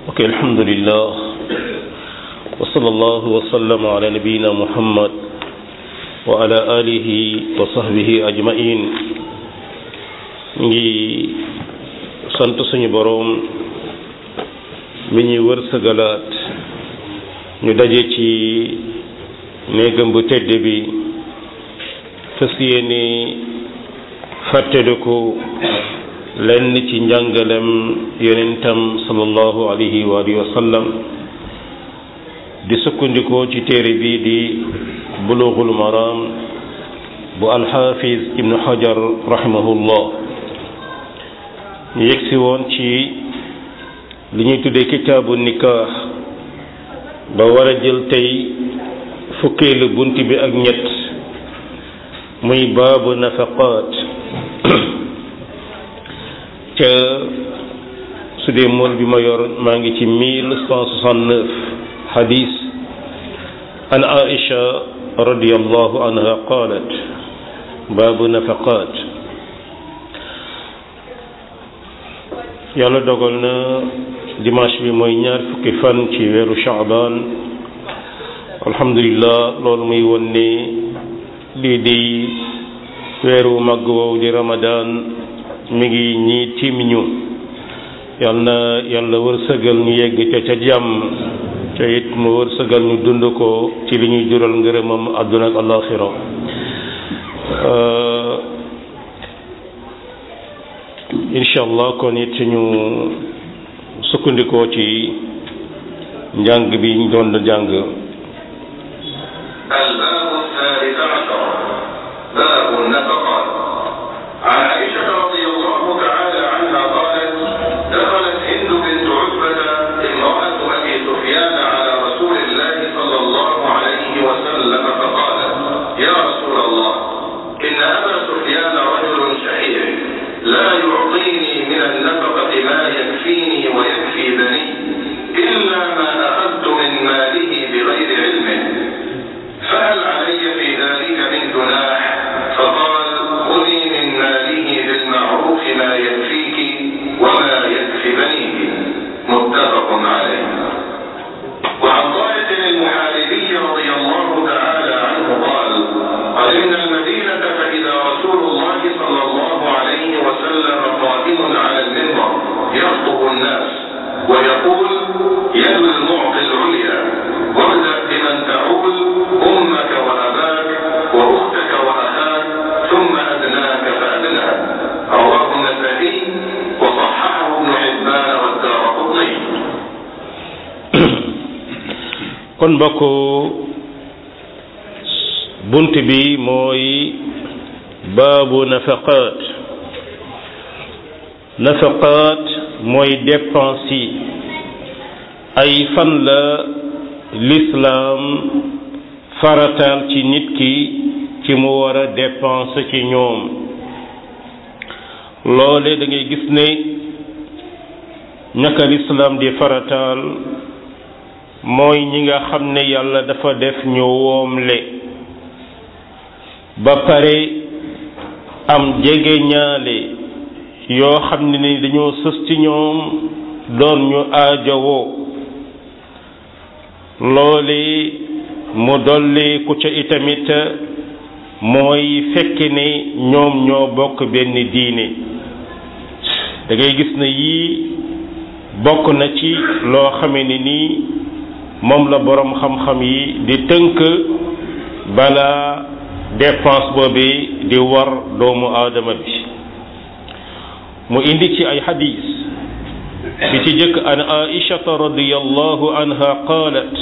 ok alhamdulillah wa sallallahu wa sallama ala nabiyina muhammad wa ala alihi wa sahbihi ajmain ngi sant suñu boroom mi ñuy wërsëgalaat ñu daje ci néegam bu tedd bi fas yéene fàttaliku lenn ci njàngalem yonentam sallallahu alayhi wa alihi wa sallam di sukkandikoo ci téere bi di bulughul maram bu alxaafiz ibnu hajar rahimahullah ñu yegsi woon ci li ñuy tuddee kitaabu nikah ba war a jël tey fukkeelu bunt bi ak ñett muy baabu nafaqaat ca su dee mool bi ma yor maa ngi ci mille cent soixante-neuf xadis an aisha radiallahu anha qalat baabu nafaqaat yàlla dogal na dimanche bi mooy ñaar fukki fan ci weeru shaaban alhamdulillah loolu muy won ne lii di weeru màgg woow di ramadan mi ngi ñii tiim ñu yal na yàlla wërsëgal ñu yegg ca ca jàmm ca it mu wërsëgal ñu dund ko ci li ñuy jural ngërëmam àdduna ak alaxira incha allah kon it ñu sukkandikoo ci njàng bi ñu doon jàng الباب الثالث عشر باب النفقات عن عائشة رضي الله تعالى عنها قالت دخلت هند بنت عتبة امرأة أبي سفيان على رسول الله صلى الله عليه وسلم فقالت يا رسول الله إن أبا سفيان رجل شحيح لا يعطيني من النفقة ما يكفيني ويكفي بني إلا ما أخذت من ماله بغير علمه فهل علي في ذلك من جناح فقال خذي من ماله بالمعروف ما يكفيك وما يكفي بنيك متفق عليه وعن طارق المحاربي رضي الله تعالى عنه قال قدمنا المدينة فإذا رسول الله صلى الله عليه وسلم قائم على المنبر يخطب الناس ويقول يد المعطي العليا وابدأ بمن تعول أمك وأباك وأختك وأخاك ثم أدناك فأدناك رواه النسائي وصححه ابن حبان والدار قطني kon mbokk bunt bi mooy baabu nafaqaat nafaqaat mooy dépense yi ay fan la lislaam farataal ci nit ki ci mu war a dépense ci ñoom loole da ngay gis ne ñaka lislaam di farataal mooy ñi nga xam ne yàlla dafa def ñu woomle ba pare am jege ñaale yoo xam ne ni dañoo sës ci ñoom doon ñu aajowoo loole mu dolli ku ca itamit mooy fekk ne ñoom ñoo bokk benn diine da ngay gis ne yii bokk na ci loo xame ne nii moom la boroom xam-xam yi di tënk bala dépense boobi di war doomu aadama bi mu indi ci ay xadis bi ci jëkk an aishata radiyallahu anha qalat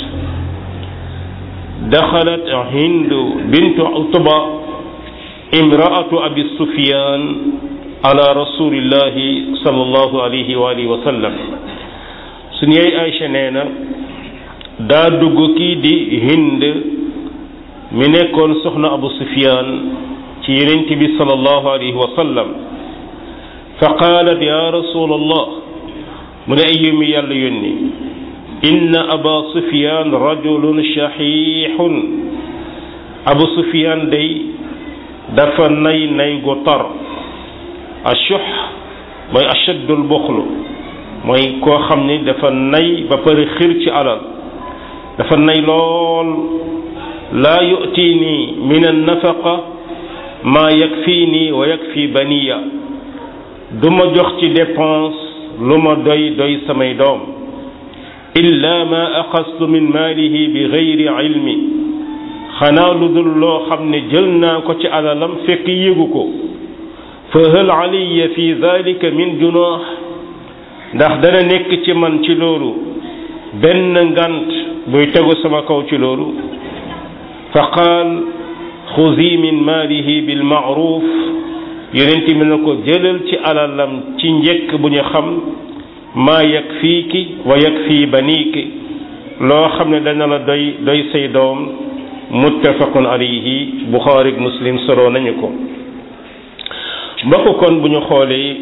daxalat hindu bintu utba imraatu abi sufyan ala rasulillahi sallallahu alayhi wa alihi wa sallam suñu yaay Aïcha nee na daa dugg kii di hind mi nekkoon soxna abu sufyan ci yonent bi sallallahu alayhi wa sallam fa qaalat ya rasul allah mu ne ay yumi yàlla yónni inna aba sufyan rajulun shahihun abu sufyan day dafa nay nay gu tar ashuh mooy ashaddul buxlu mooy koo xam ni dafa nay ba pare xir ci alal dafa nay lool laa yu'tini min an-nafaqa maa yakfini wa yakfi baniya du ma jox ci dépense lu ma doy doy samay doom illa ma axastu min maalihi bi gayri ilmi xanaa lu dul loo xam ne jël naa ko ci alalam fekk yégu ko fa hal alayya fi dalika min junaax ndax dana nekk ci man ci loolu benn ngant buy tegu sama kaw ci loolu fa qaal xuzi min maalihi bil maaruf yonent mi na ko jëlal ci alalam ci njëkk bu ñu xam maa yakfiiki wa yakfi baniiki loo xam ne dana la doy doy say doom muttafaqun alayhi buxaari muslim solo nañu ko mbokk kon bu ñu xoolee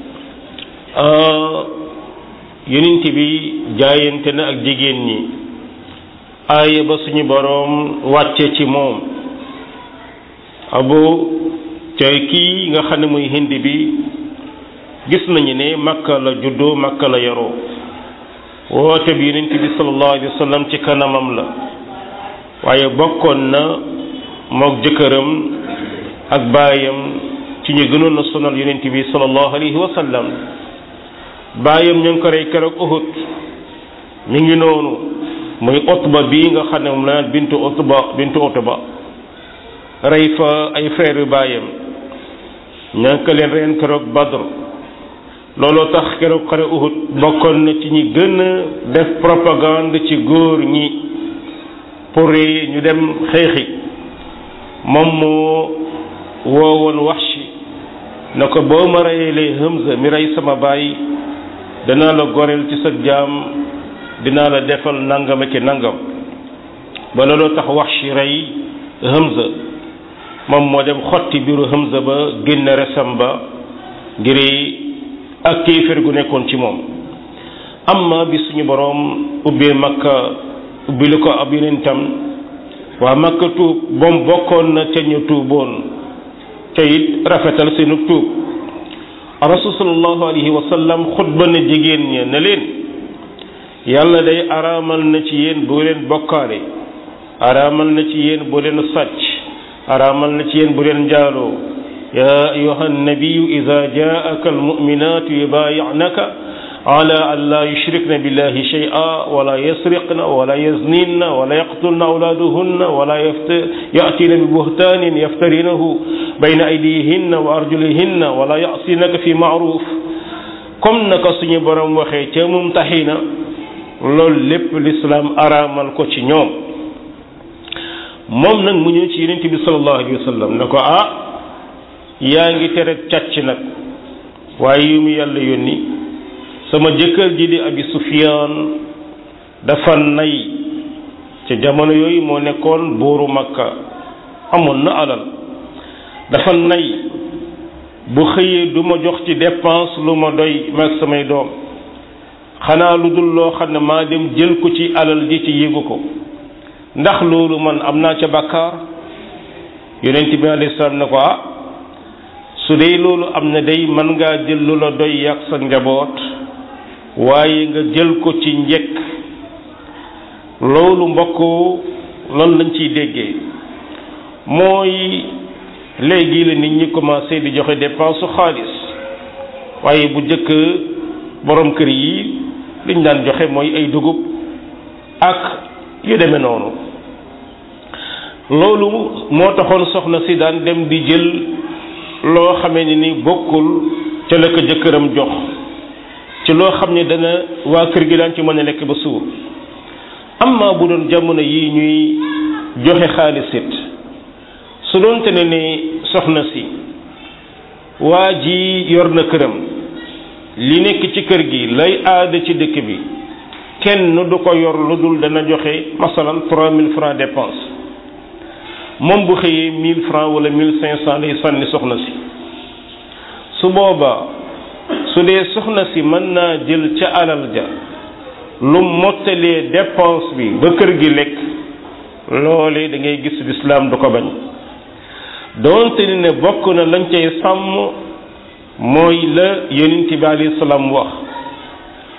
yonent bi jaayante na ak jigéen ñi aaya ba suñu boroom wàcce ci moom abu tey kii nga xam ne muy hindi bi gis nañu ne makka la juddoo makka la yaroo woote bi yonent bi sallallahu alayhi wa sallam ci kanamam la waaye bokkoon na mook jëkkëram ak baayam ci ñu gënoon a sonal yonent bi sallallahu alayhi wa sallam baayam ñu ngi ko rey keroog Uhud mi ngi noonu muy Utba bii nga xam ne moom la naan bintu Utba bintu Utba rey fa ay frère yu baayam ña ngi ko leen reen keroog Badr looloo tax keroog xare Uhud bokkoon na ci ñi gën a def propagande ci góor ñi pour ñu dem xeexi moom moo woowoon Wahshi na ko boo ma reyalee Hamza mi rey sama baay danaa la goreel ci sa jaam dinaa la defal nangam ak nangam ba looloo tax Wahshi rey Hamza moom moo dem xotti biiru Hamza ba génne resam ba ngir ak kéefër gu nekkoon ci moom amma bi suñu boroom ubbee makka ubbi lu ko ab yonentam waa makka tuub boom bokkoon na ca ñu tuuboon ca it rafetal seenu tuub rasul sallallahu alayhi wa sallam xutba na jigéen ña ne leen yàlla day araamal na ci yéen bu leen bokkaale araamal na ci yéen bu leen sàcc araamal na ci yéen bu leen njaaloo يا أيها النبي إذا جاءك المؤمنات يبايعنك على أن لا يشركن بالله شيئا ولا يسرقن ولا يزنين ولا يقتلن أولادهن ولا يفت... يأتين ببهتان يفترينه بين أيديهن وأرجلهن ولا يعصينك في معروف comme naka suñu borom waxee ca mumtaxina loolu lépp l'islam araamal ko ci ñoom moom nag mu ñëw ci yonent bi sallallahu alayhi wa sallam ne ko ah yaa ngi tere càcc nag waaye yu mu yàlla yónni sama jëkkër ji di abi sufiyaan dafa nay ca jamono yooyu moo nekkoon buuru makka amoon na alal dafa nay bu xëyee du ma jox ci dépense lu ma doy mag samay doom xanaa lu dul loo xam ne maa dem jël ko ci alal ji ci yéegu ko ndax loolu man am naa ca bàkkaar yonent bi alayhi salaam ne ko ah su dee loolu am na day mën ngaa jël lu la doy yàq sa njaboot waaye nga jël ko ci njëkk loolu mbokk loolu lañ ciy déggee mooy léegi la nit ñi commencé di joxe dépense su xaalis waaye bu jëkk borom kër yi liñ daan joxe mooy ay dugub ak yu demee noonu loolu moo taxoon soxna si daan dem di jël loo xamee ni ni bokkul ca la ko jëkkëram jox ci loo xam ne dana waa kër gi daan ci mën a lekk ba suur amma bu doon jamono yi ñuy joxe xaalis it su doon te ne ni soxna si waa ji yor na këram li nekk ci kër gi lay aada ci dëkk bi kenn du ko yor lu dul dana joxe masalan trois mille francs dépense moom bu xëyee mille francs wala mille cinq cent lay sànni soxna si su boobaa su dee soxna si mën naa jël ca alal ja lu mottalee dépense bi ba kër gi lekk loole da ngay gis lislaam du ko bañ doonte ni ne bokk na lañ cay sàmm mooy la yonent bi alayhi salaam wax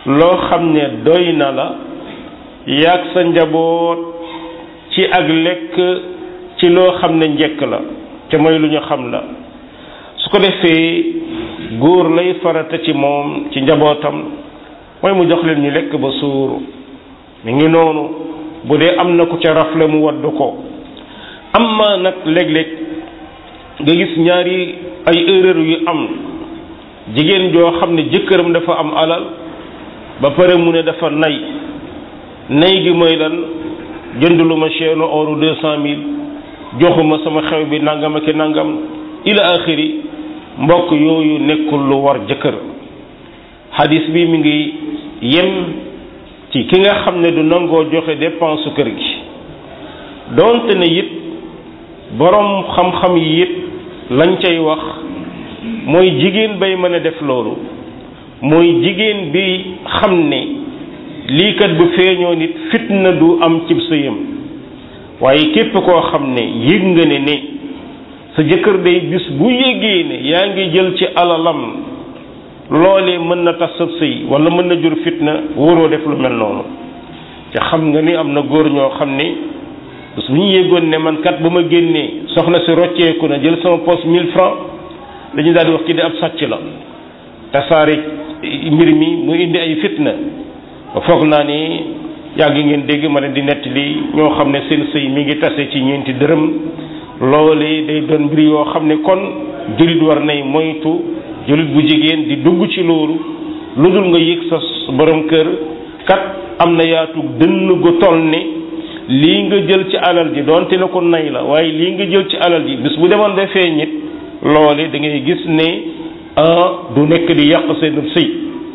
loo xam ne doy na la yaag sa njaboot ci ak lekk ci loo xam ne njëkk la te mooy lu ñu xam la su ko defee góor lay farata ci moom ci njabootam mooy mu jox leen ñu lekk ba suur mi ngi noonu bu dee am na ku ca rafle mu waddu ko amma nag léeg-léeg nga gis ñaari ay erreur yu am jigéen joo xam ne jëkkëram dafa am alal ba pare mu ne dafa nay nay gi mooy lan jëndulu ma chaîne oru deux cent mille joxuma sama xew bi nangam ak nangam ila axiri mbokk yooyu nekkul lu war jëkkër xadis bi mi ngi yem ci ki nga xam ne du nangoo joxe dépense kër gi doonte ne it boroom xam-xam yi it lañ cay wax mooy jigéen bay mën a def loolu mooy jigéen bi xam ne lii kat bu feeñoo nit fitna du am cib sëyam waaye képp koo xam ne yëg nga ne ne sa jëkkër day bis bu yégee ne yaa ngi jël ci alalam loolee mën na tas sa sëy wala mën na jur fitna wóoroo def lu mel noonu te xam nga ni am na góor ñoo xam ne bés bu ñu yéggoon ne man kat ba ma génnee soxna si rocceeku na jël sama poste 1000 francs dañu daal di wax ci di ab sàcc la tasaare mbir mi mu indi ay fitna ba foog naa ni yàgg ngeen dégg ma ne di nettali ñoo xam ne seen sëy mi ngi tase ci ñeenti dërëm loole day doon mbir yoo xam ne kon jullit war nay moytu jullit bu jigéen di dugg ci loolu lu dul nga yëg sa borom kër kat am na yaatu dënn gu toll ne lii nga jël ci alal ji doonte la ko nay la waaye lii nga jël ci alal ji bis bu demoon ba feeñ it loole da ngay gis ne du nekk di yàq seen sëy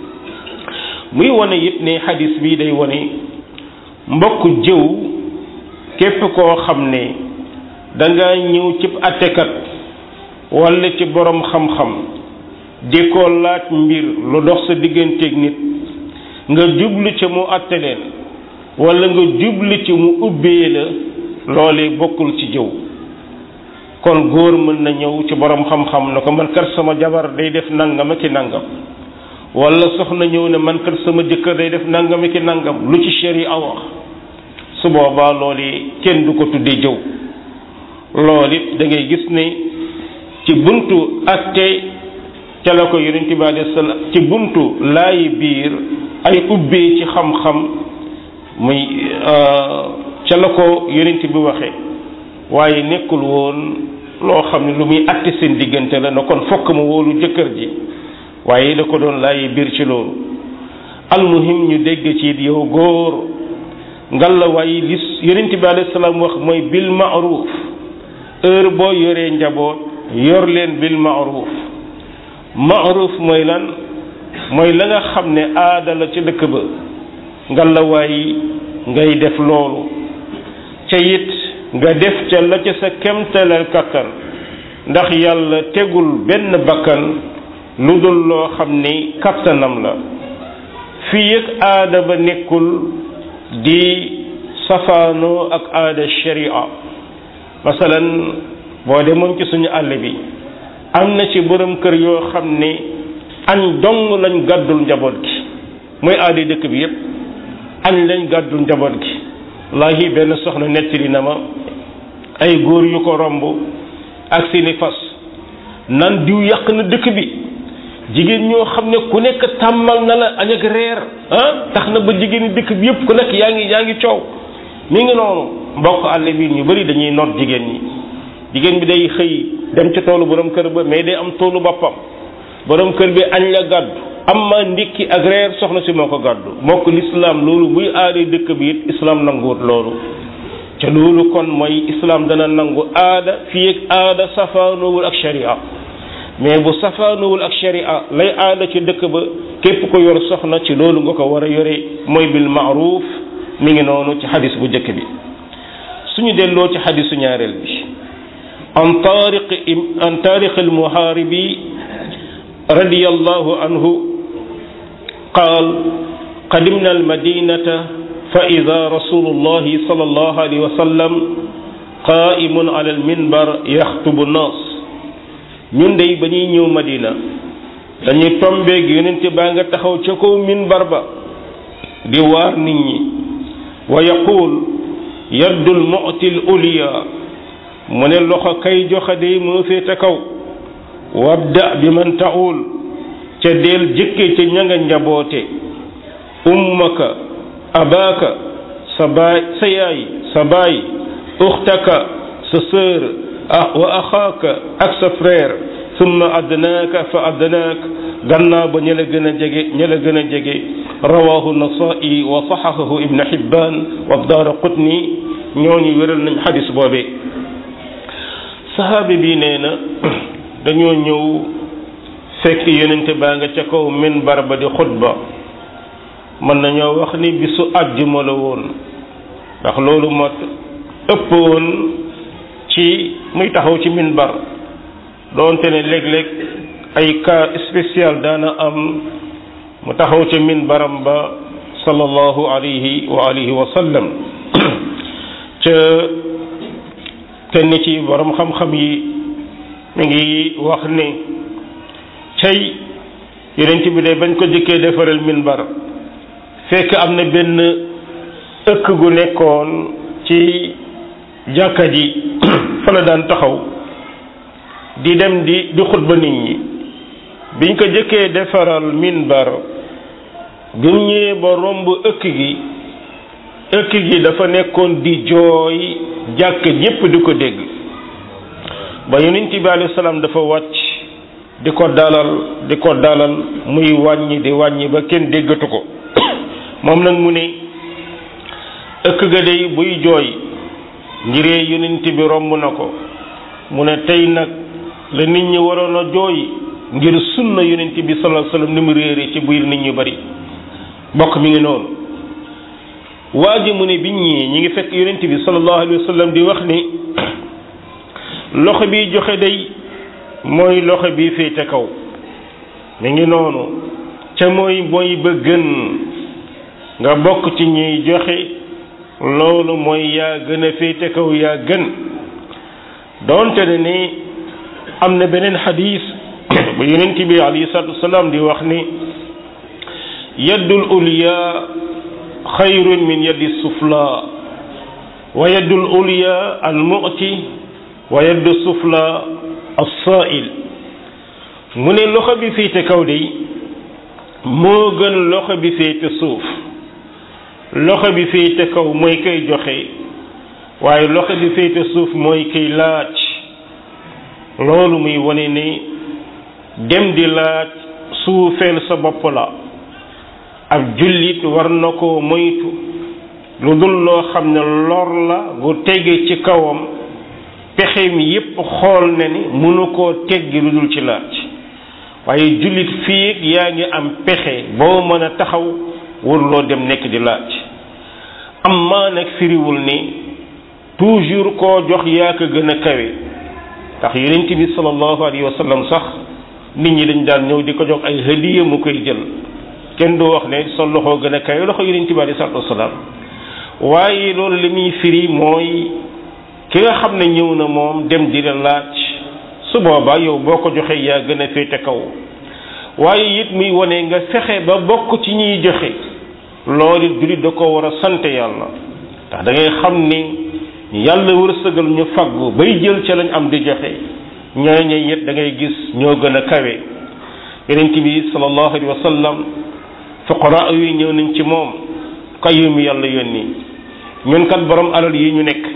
muy wane it ne xadis bi day wane mbokk jëw képp koo xam ne danga ñëw ci attekat walla ci borom xam-xam di ko laaj mbir lu dox sa digganteeg nit nga jublu ci mu atte leen walla nga jublu ci mu ubbee la loolee bokkul ci jëw kon góor mën na ñëw ci borom xam-xam na ko man kat sama jabar day def nangam ak i nangam walla soxna ñëw ne man kat sama jëkkër day def nangam ak i nangam lu ci sharia wax su boobaa loolu kenn du ko tuddee jëw loolu it da ngay gis ne ci buntu atte ca la ko yonent bi alayhi salaam ci buntu laayi biir ay ubbee ci xam-xam muy ca la ko yonent bi waxe waaye nekkul woon loo xam ne lu muy atte seen diggante la na kon fokk ma wóolu jëkkër ji waaye da ko doon laayi biir ci loolu almuhim ñu dégg ci yow góor ngalla waaye li yonent bi alayhi salaam wax mooy bil ma'ruf heure boo yoree njaboot yor leen bil ma'ruf ma'ruf mooy lan mooy la nga xam ne aada la ci dëkk ba ngalla waaye ngay def loolu ca it nga def ca la ca sa kemtalal kattan ndax yàlla tegul benn bakkan lu dul loo xam ni kattanam la fii ak aada ba nekkul di safaanoo ak aada sharia masalan boo demoon ci suñu àll bi am na ci borom kër yoo xam ne añ dong lañ gàddul njaboot gi mooy aada dëkk bi yépp añ lañ gàddul njaboot gi wallaahi benn soxna nettali na ma ay góor yu ko romb ak seeni fas nan diw yàq na dëkk bi jigéen ñoo xam ne ku nekk tàmmal na la añ ak reer ah tax na ba jigéeni dëkk bi yépp ku nekk yaa ngi yaa ngi coow mi ngi noonu mbokk àll bi ñu bari dañuy noot jigéen ñi jigéen bi day xëy dem ci toolu borom kër ba mais day am toolu boppam borom kër bi añ la gàddu am ma ndikki ak reer soxna si moo ko gàddu mbokk lislaam loolu buy aada dëkk bi it islaam nanguwut loolu ca loolu kon mooy islaam dana nangu aada fii ak aada safaanoowul ak sharia mais bu safaanoowul ak sharia lay aada ci dëkk ba képp ko yor soxna ci loolu nga ko war a yore mooy bil maaruf mi ngi noonu ci xadis bu njëkk bi suñu delloo ci xadisu ñaareel bi an taariq an taariq al muhaaribi radiyallahu anhu qaal qadimna al madinata فإذا رسول الله صلى الله عليه وسلم قائم على المنبر يخطب الناس ñun day ba ñuy ñëw Madina dañuy tombeeg yonent baa nga taxaw ca kaw minbar ba di waar nit ñi wa yaqul yaddul mu'til uliya mu ne loxo kay joxe day moo féete kaw wabda bi man taxul ca deel jëkke ca ña nga njaboote ummaka abaaka sa baay sa yaay sa baay uxtaka sa sœur wa axaaka ak sa frère summa adnaaka fa adnaak gannaaw ba ña la gën a jege ña la gën a jege rawahu nasai wa saxahahu ibn xibban wa daara qutni ñooñu wéral nañ xadis boobee sahaabi bi nee na dañoo ñëw fekk yonente baa nga ca kaw minbar ba di xutba mën nañoo wax ni bisu àjjuma la woon ndax loolu moo ëpp woon ci muy taxaw ci minbar doonte ne léeg-léeg ay cas spécial daana am mu taxaw ca minbaram ba sallallahu alayhi wa alihi wa sallam ca kenn ci borom xam-xam yi mi ngi wax ne cay yonent bi de bañ ko jëkkee defaral minbar fekk am na benn ëkk gu nekkoon ci jàkka ji fa la daan taxaw di dem di di xutba nit ñi biñ ko jëkkee defaral minbar bi mu ñëwee ba romb ëkk gi ëkk gi dafa nekkoon di jooy jàkk ñépp di ko dégg ba yonent bi alayhi salaam dafa wàcc di ko dalal di ko dalal muy wàññi di wàññi ba kenn déggatu ko moom nag mu ne ëkk ga day buy jooy ngiree yonent bi romb na ko mu ne tey nag la nit ñi waroon a jooy ngir sunna yonent bi sallallahu alayhi wasallam ni mu réere ci biir nit ñu bari bokk mi ngi noonu waa ji mu ne biñ ñii ñi ngi fekk yonent bi sallallahu alayhi wasallam di wax ni loxo bi joxe day mooy loxo bi féete kaw mi ngi noonu ca mooy mooy ba gën nga bokk ci ñuy joxe loolu mooy yaa gën a féete kaw yaa gën doonte ne ni am na beneen xadis bu yonent bi alayhi salatu wasalaam di wax ni yaddul ulya xayrun min yaddi sufla wa yaddul ulya al mu'ti wa yaddu sufla as-sa'il mu ne loxo bi féete kaw de moo gën loxo bi féete suuf loxo bi féete kaw mooy koy joxe waaye loxo bi féete suuf mooy koy laaj loolu muy wane ne dem di laaj suufeel sa bopp la ab jullit war na ko moytu lu dul loo xam ne lor la gu tege ci kawam pexe mi yépp xool ne ni mënu koo teggi lu dul ci laaj waaye jullit fii yaa ngi am pexe boo mën a taxaw waruloo dem nekk di laaj am maa nag firiwul ni toujours koo jox yaa ko gën a kawe ndax yonent bi sallallahu alayhi wa sallam sax nit ñi dañ daan ñëw di ko jox ay hadiya mu koy jël kenn du wax ne sa loxo gën a kawe loxo yonent bi alayhi salatu wasalaam waaye loolu li muy firi mooy ki nga xam ne ñëw na moom dem di la laaj su boobaa yow boo ko joxee yaa gën a féete kaw waaye it muy wane nga fexe ba bokk ci ñuy joxe loolu it jullit da ko war a sant yàlla ndax da ngay xam ni yàlla wërsëgal ñu faggu bay jël ca lañ am di joxe ñooñu it da ngay gis ñoo gën a kawe yonent bi sallallahu alayhi wa sallam fuqara yi ñëw nañ ci moom kayyum yàlla yónni ñun kat borom alal yi ñu nekk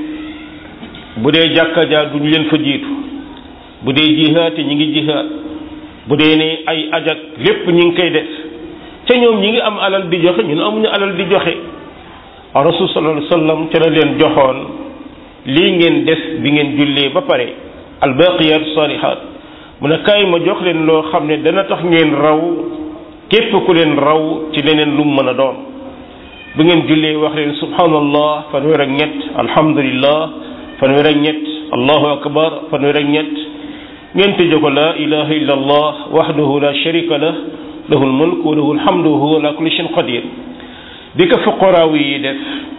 bu dee jàkka jaa duñu leen fa jiitu bu dee jihaate ñi ngi jihaat bu dee ne ay ajak lépp ñi ngi koy def ca ñoom ñi ngi am alal di joxe ñun amuñu alal di joxe rasul sallallahu alayhi wasallam ca la leen joxoon lii ngeen def bi ngeen jullee ba pare albaqiyat salihat mu ne kaay ma jox leen loo xam ne dana tax ngeen raw képp ku leen raw ci leneen lu mu mën a doon bu ngeen jullee wax leen subhanallah fanweer ak ñett alhamdulillah fanweer ak ñett allahu akbar fanweer ak ñett ngeen tëjee ko la ilaha illa allah wahdahu la sharika lah lahu lmulk wa lahu lhamdu wa huwa ala kulli shay'in qadir bi ko fuqaraaw yi def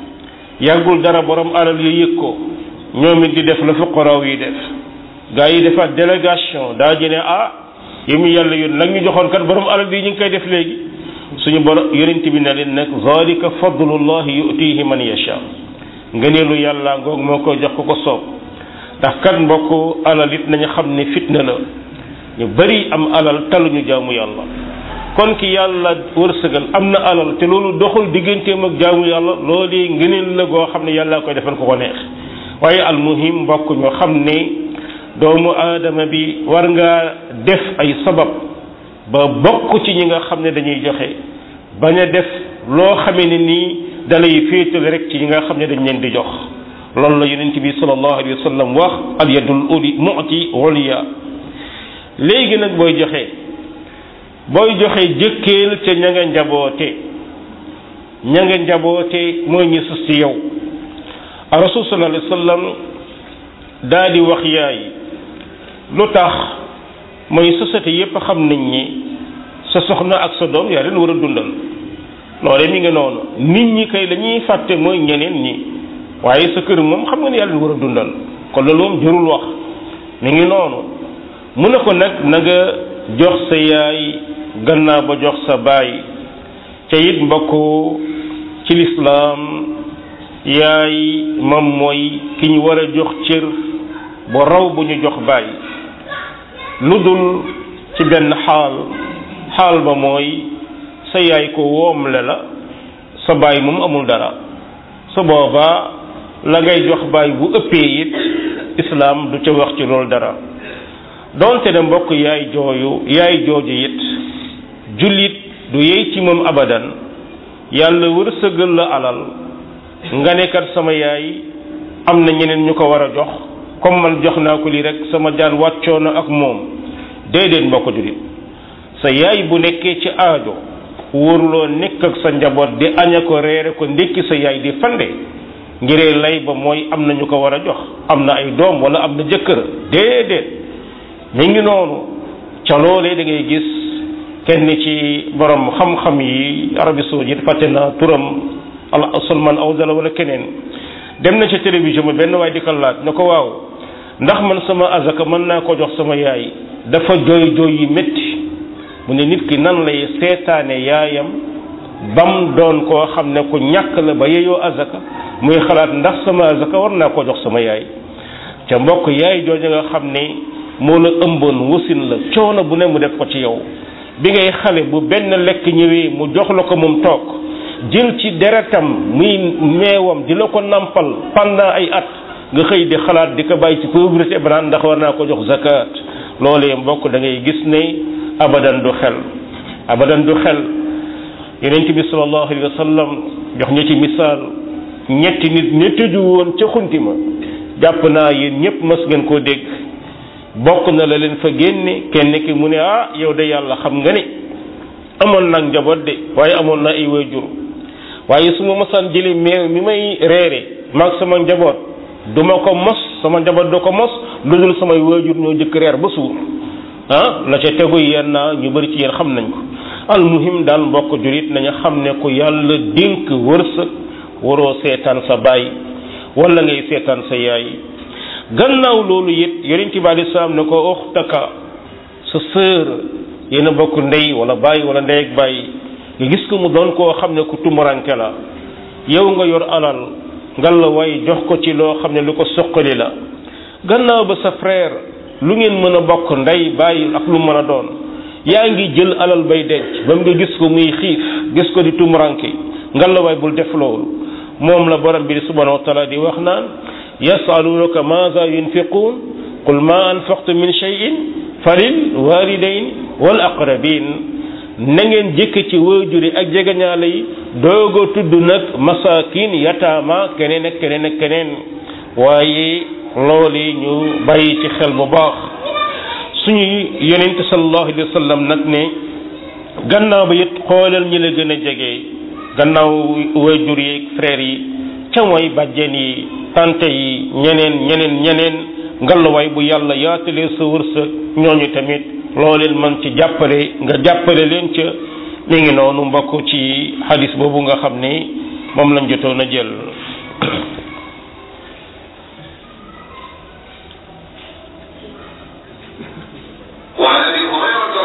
yàggul dara borom alal yi yëg ko ñoom it di def la fuqaraaw yi def gaa yi defaat délégation daa ji ne ah yi mu yàlla yoon nag ñu joxoon kat borom alal yi ñu ngi koy def léegi suñu borom yonent bi ne leen nag zalika fadlullahi yutihi man yasha ngëneelu yàlla ngoog moo koy jox ko ko soob ndax kat mbokk alal it nañu xam ne fitna la ñu bari am alal taluñu jaamu yàlla kon ki yàlla wërsëgal am na alal te loolu doxul digganteem ak jaamu yàlla loolu ngëneel la goo xam ne yàlla koy defal ko ko neex waaye almuhim mbokk ñu xam ne doomu aadama bi war ngaa def ay sabab ba bokk ci ñi nga xam ne dañuy joxe bañ a def loo xamee ne nii dalay féetal rek ci ñi nga xam ne dañ leen di jox loolu la yonent bi sallallahu alayhi wa sallam wax al yadul uli mu'ti ulya léegi nag booy joxe booy joxe jëkkeel ca ña nga njaboote ña nga njaboote mooy ñu sus ci yow a rasul sallallahu alayhi wa sallam daa di wax yaay lu tax mooy société yépp xam nañ ni sa soxna ak sa doom yaa leen war a dundal loole mi ngi noonu nit ñi kay la ñuy fàtte mooy ñeneen ñi waaye sa kër moom xam nga ne yaa leen war a dundal kon loolu moom jërul wax mi ngi noonu mu ne ko nag na nga jox sa yaay gannaaw ba jox sa baay te it mbokk ci lislaam yaay moom mooy ki ñu war a jox cër bu raw bu ñu jox baay lu dul ci benn xaal xaal ba mooy sa yaay ko woomle la sa baay moom amul dara su boobaa la ngay jox baay bu ëppee it islaam du ca wax ci loolu dara donte ne mbokk yaay jooyu yaay jooju it jullit du yey ci moom abadan yàlla wërsëgal la alal nga ne kat sama yaay am na ñeneen ñu ko war a jox comme man jox naa ko lii rek sama jaan wàccoo na ak moom déedéet mbokk jullit sa yaay bu nekkee ci aajo wóoruloo nekk ak sa njaboot di aña ko reere ko ndékki sa yaay di fande ngiree lay ba mooy am na ñu ko war a jox am na ay doom wala am na jëkkër déedéet mi ngi noonu ca loolee da ngay gis kenn ci borom xam-xam yi Arabie Saoudite fàtte naa turam al Salman Awdala wala keneen dem na ca télévision ba benn waay di ko laaj ne ko waaw ndax man sama azaka mën naa ko jox sama yaay dafa jooy jooy yi métti mu ne nit ki nan lay seetaane yaayam bam doon koo xam ne ku ñàkk la ba yeyoo azaka muy xalaat ndax sama azaka war naa ko jox sama yaay ca mbokk yaay jooju nga xam ne moo la ëmboon wasin la coono bu ne mu def ko ci yow bi ngay xale bu benn lekk ñëwee mu jox la ko moom toog jël ci deretam muy meewam di la ko nampal pendant ay at nga xëy di xalaat di ko bàyyi ci pauvreté banaan ndax war naa ko jox zakat loolee mbokk da ngay gis ne abadan du xel abadan du xel yonent bi sallallahu alayhi wa sallam jox ñu ci misaal ñetti nit ña tëju woon ca xunti ma jàpp naa yéen ñëpp mas ngeen koo dégg bokk na la leen fa génne kenn ki mu ne ah yow de yàlla xam nga ni amoon nag njaboot de waaye amoon na ay waajur waaye su ma mosaan jëlee meew mi may reere maag sama njaboot du ma ko mos sama njaboot du ko mos lu dul samay waajur ñoo jëkk reer ba suur ah la ca tegu yéen naa ñu bëri ci yéen xam nañ ko almuhim daal mbokk jurit nañu xam ne ku yàlla dénk wërsëg waroo seetaan sa baay wala ngay seetaan sa yaay gannaaw loolu it yonent bi alei salaam ne ko uxtaka sa sœur yéen a bokk ndey wala baay wala ndey ak baay nga gis ko mu doon koo xam ne ku tumuranke la yow nga yor alal ngal la way jox ko ci loo xam ne lu ko soqali la gannaaw ba sa frère lu ngeen mën a bokk ndey baay ak lu mën a doon yaa ngi jël alal bay denc ba mu nga gis ko muy xiif gis ko di tumuranke ngal la way bul def loolu moom la borom bi subhanahu wa taala di wax naan yasalunaka maza yunfiqun qul ma anfaqtu min cheyin falil walidain wal aqrabin na ngeen jëkk ci waajuri ak jegeñaale yi doog a tudd nag masakin yataama keneen ak keneen ak keneen waaye loolu ñu bàyyi ci xel bu baax suñu yonent sallallahu alayhi wa sallam nag ne gannaaw ba it xoolal ñi la gën a jege gannaaw waajur yi frère yi ca mooy bàjjen yi tante yi ñeneen ñeneen ñeneen ngalawaay bu yàlla yaatalee sa wërsëg ñooñu tamit loo leen man ci jàppale nga jàppale leen ca mi ngi noonu mbokk ci xadis boobu nga xam ne moom lañ jotoon a jël وعن ابي هريره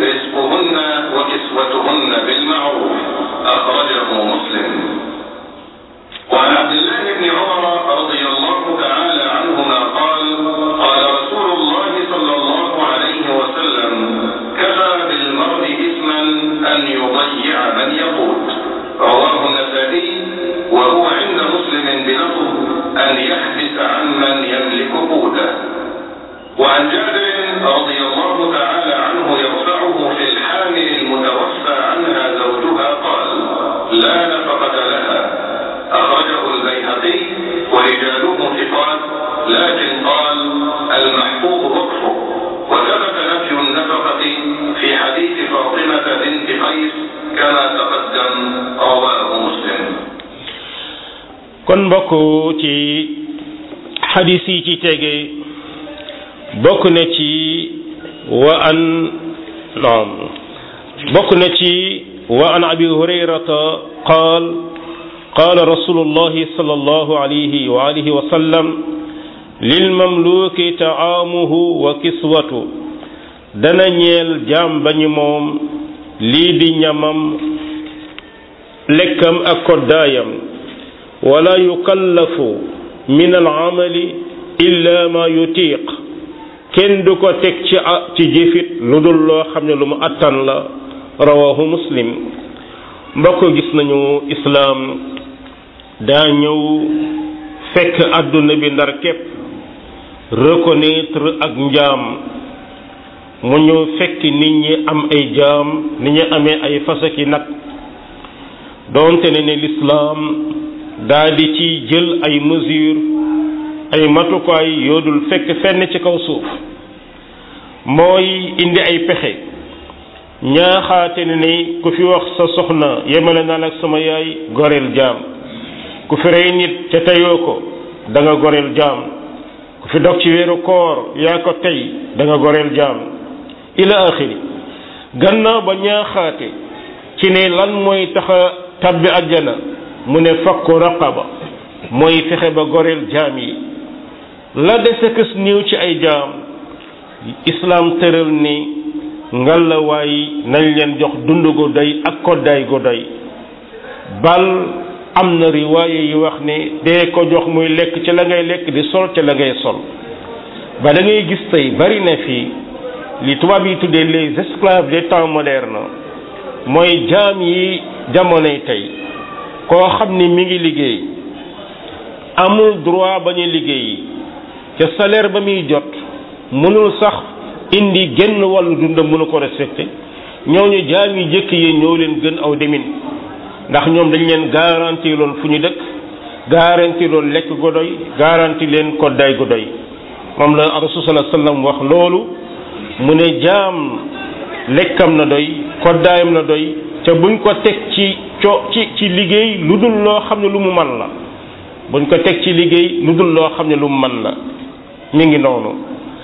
رزقهن وكسوتهن بالمعروف أخرجه مسلم وعن عبد الله بن عمر رضي الله تعالى عنهما قال قال رسول الله صلى الله عليه وسلم كفى بالمرء إثما أن يضيع من يقوت رواه النسائي وهو عند مسلم بلفظ أن يحبس عن من يملك قوته وعن جابر رضي الله تعالى عنه يرفعه في الحامل المتوفى عنها زوجها قال لا نفقة لها أخرجه البيهقي ورجاله ثقات لكن قال المحفوظ وقفه وثبت نفي النفقة في حديث فاطمة بنت قيس كما تقدم رواه مسلم kon mbokk ci xadis yi ci tege bokk na ci wa an naam bokk na ci wa an abi hurayrata qaal قال رسول الله صلى الله عليه وآله وسلم للمملوك طعامه وكسوته dana ñeel jaam bañu moom lii di ñamam lekkam ak koddaayam wala yukallafu min al'amali illa ma yutiq kenn du ko teg ci ci jëfit lu dul loo xam ne lu mu attan la rawahu muslim mbokk gis nañu islaam daa ñëw fekk àdduna bi ndar képp reconnaître ak njaam mu ñëw fekk nit ñi am ay jaam ni ñu amee ay fasaki nag doonte ne ne lislaam daa di ci jël ay mesures ay matukaay yoodul fekk fenn ci kaw suuf mooy indi ay pexe ñaaxaate ne ni ku fi wax sa soxna yemale naan ak sama yaay goreel jaam ku fi rey nit te teyoo ko da nga goreel jaam ku fi dog ci weeru koor yaa ko tey da nga goreel jaam ila axiri gannaaw ba ñaaxaate ci ne lan mooy taxa tabbi ajjana mu ne fakku raqaba mooy fexe ba goreel jaam yi la dese kës néew ci ay jaam islaam tëral ni ngalla waay nañ leen jox dund gu doy ak koddaay gu doy bal am na riwaaye yi wax ne dee ko jox muy lekk ci la ngay lekk di sol ci la ngay sol ba da ngay gis tey bari na fii li tubaab yi tuddee les esclaves des temps modernes mooy jaam yi jamonoy tey koo xam ni mi ngi liggéey amul droit ba ñu liggéey ca salaire ba muy jot mënul sax indi genn wàllu dundam mënu ko respecté ñooñu jaam yi jëkk yi ñoo leen gën aw demin ndax ñoom dañ leen garanti loon fu ñu dëkk garanti loon lekk gu doy garanti leen koddaay gu doy moom la rasul sallallahu alayhi wasallam wax loolu mu ne jaam lekkam na doy koddaayam na doy te buñ ko teg ci co ci ci liggéey lu dul loo xam ne lu mu man la buñ ko teg ci liggéey lu dul loo xam ne lu mu man la mi ngi noonu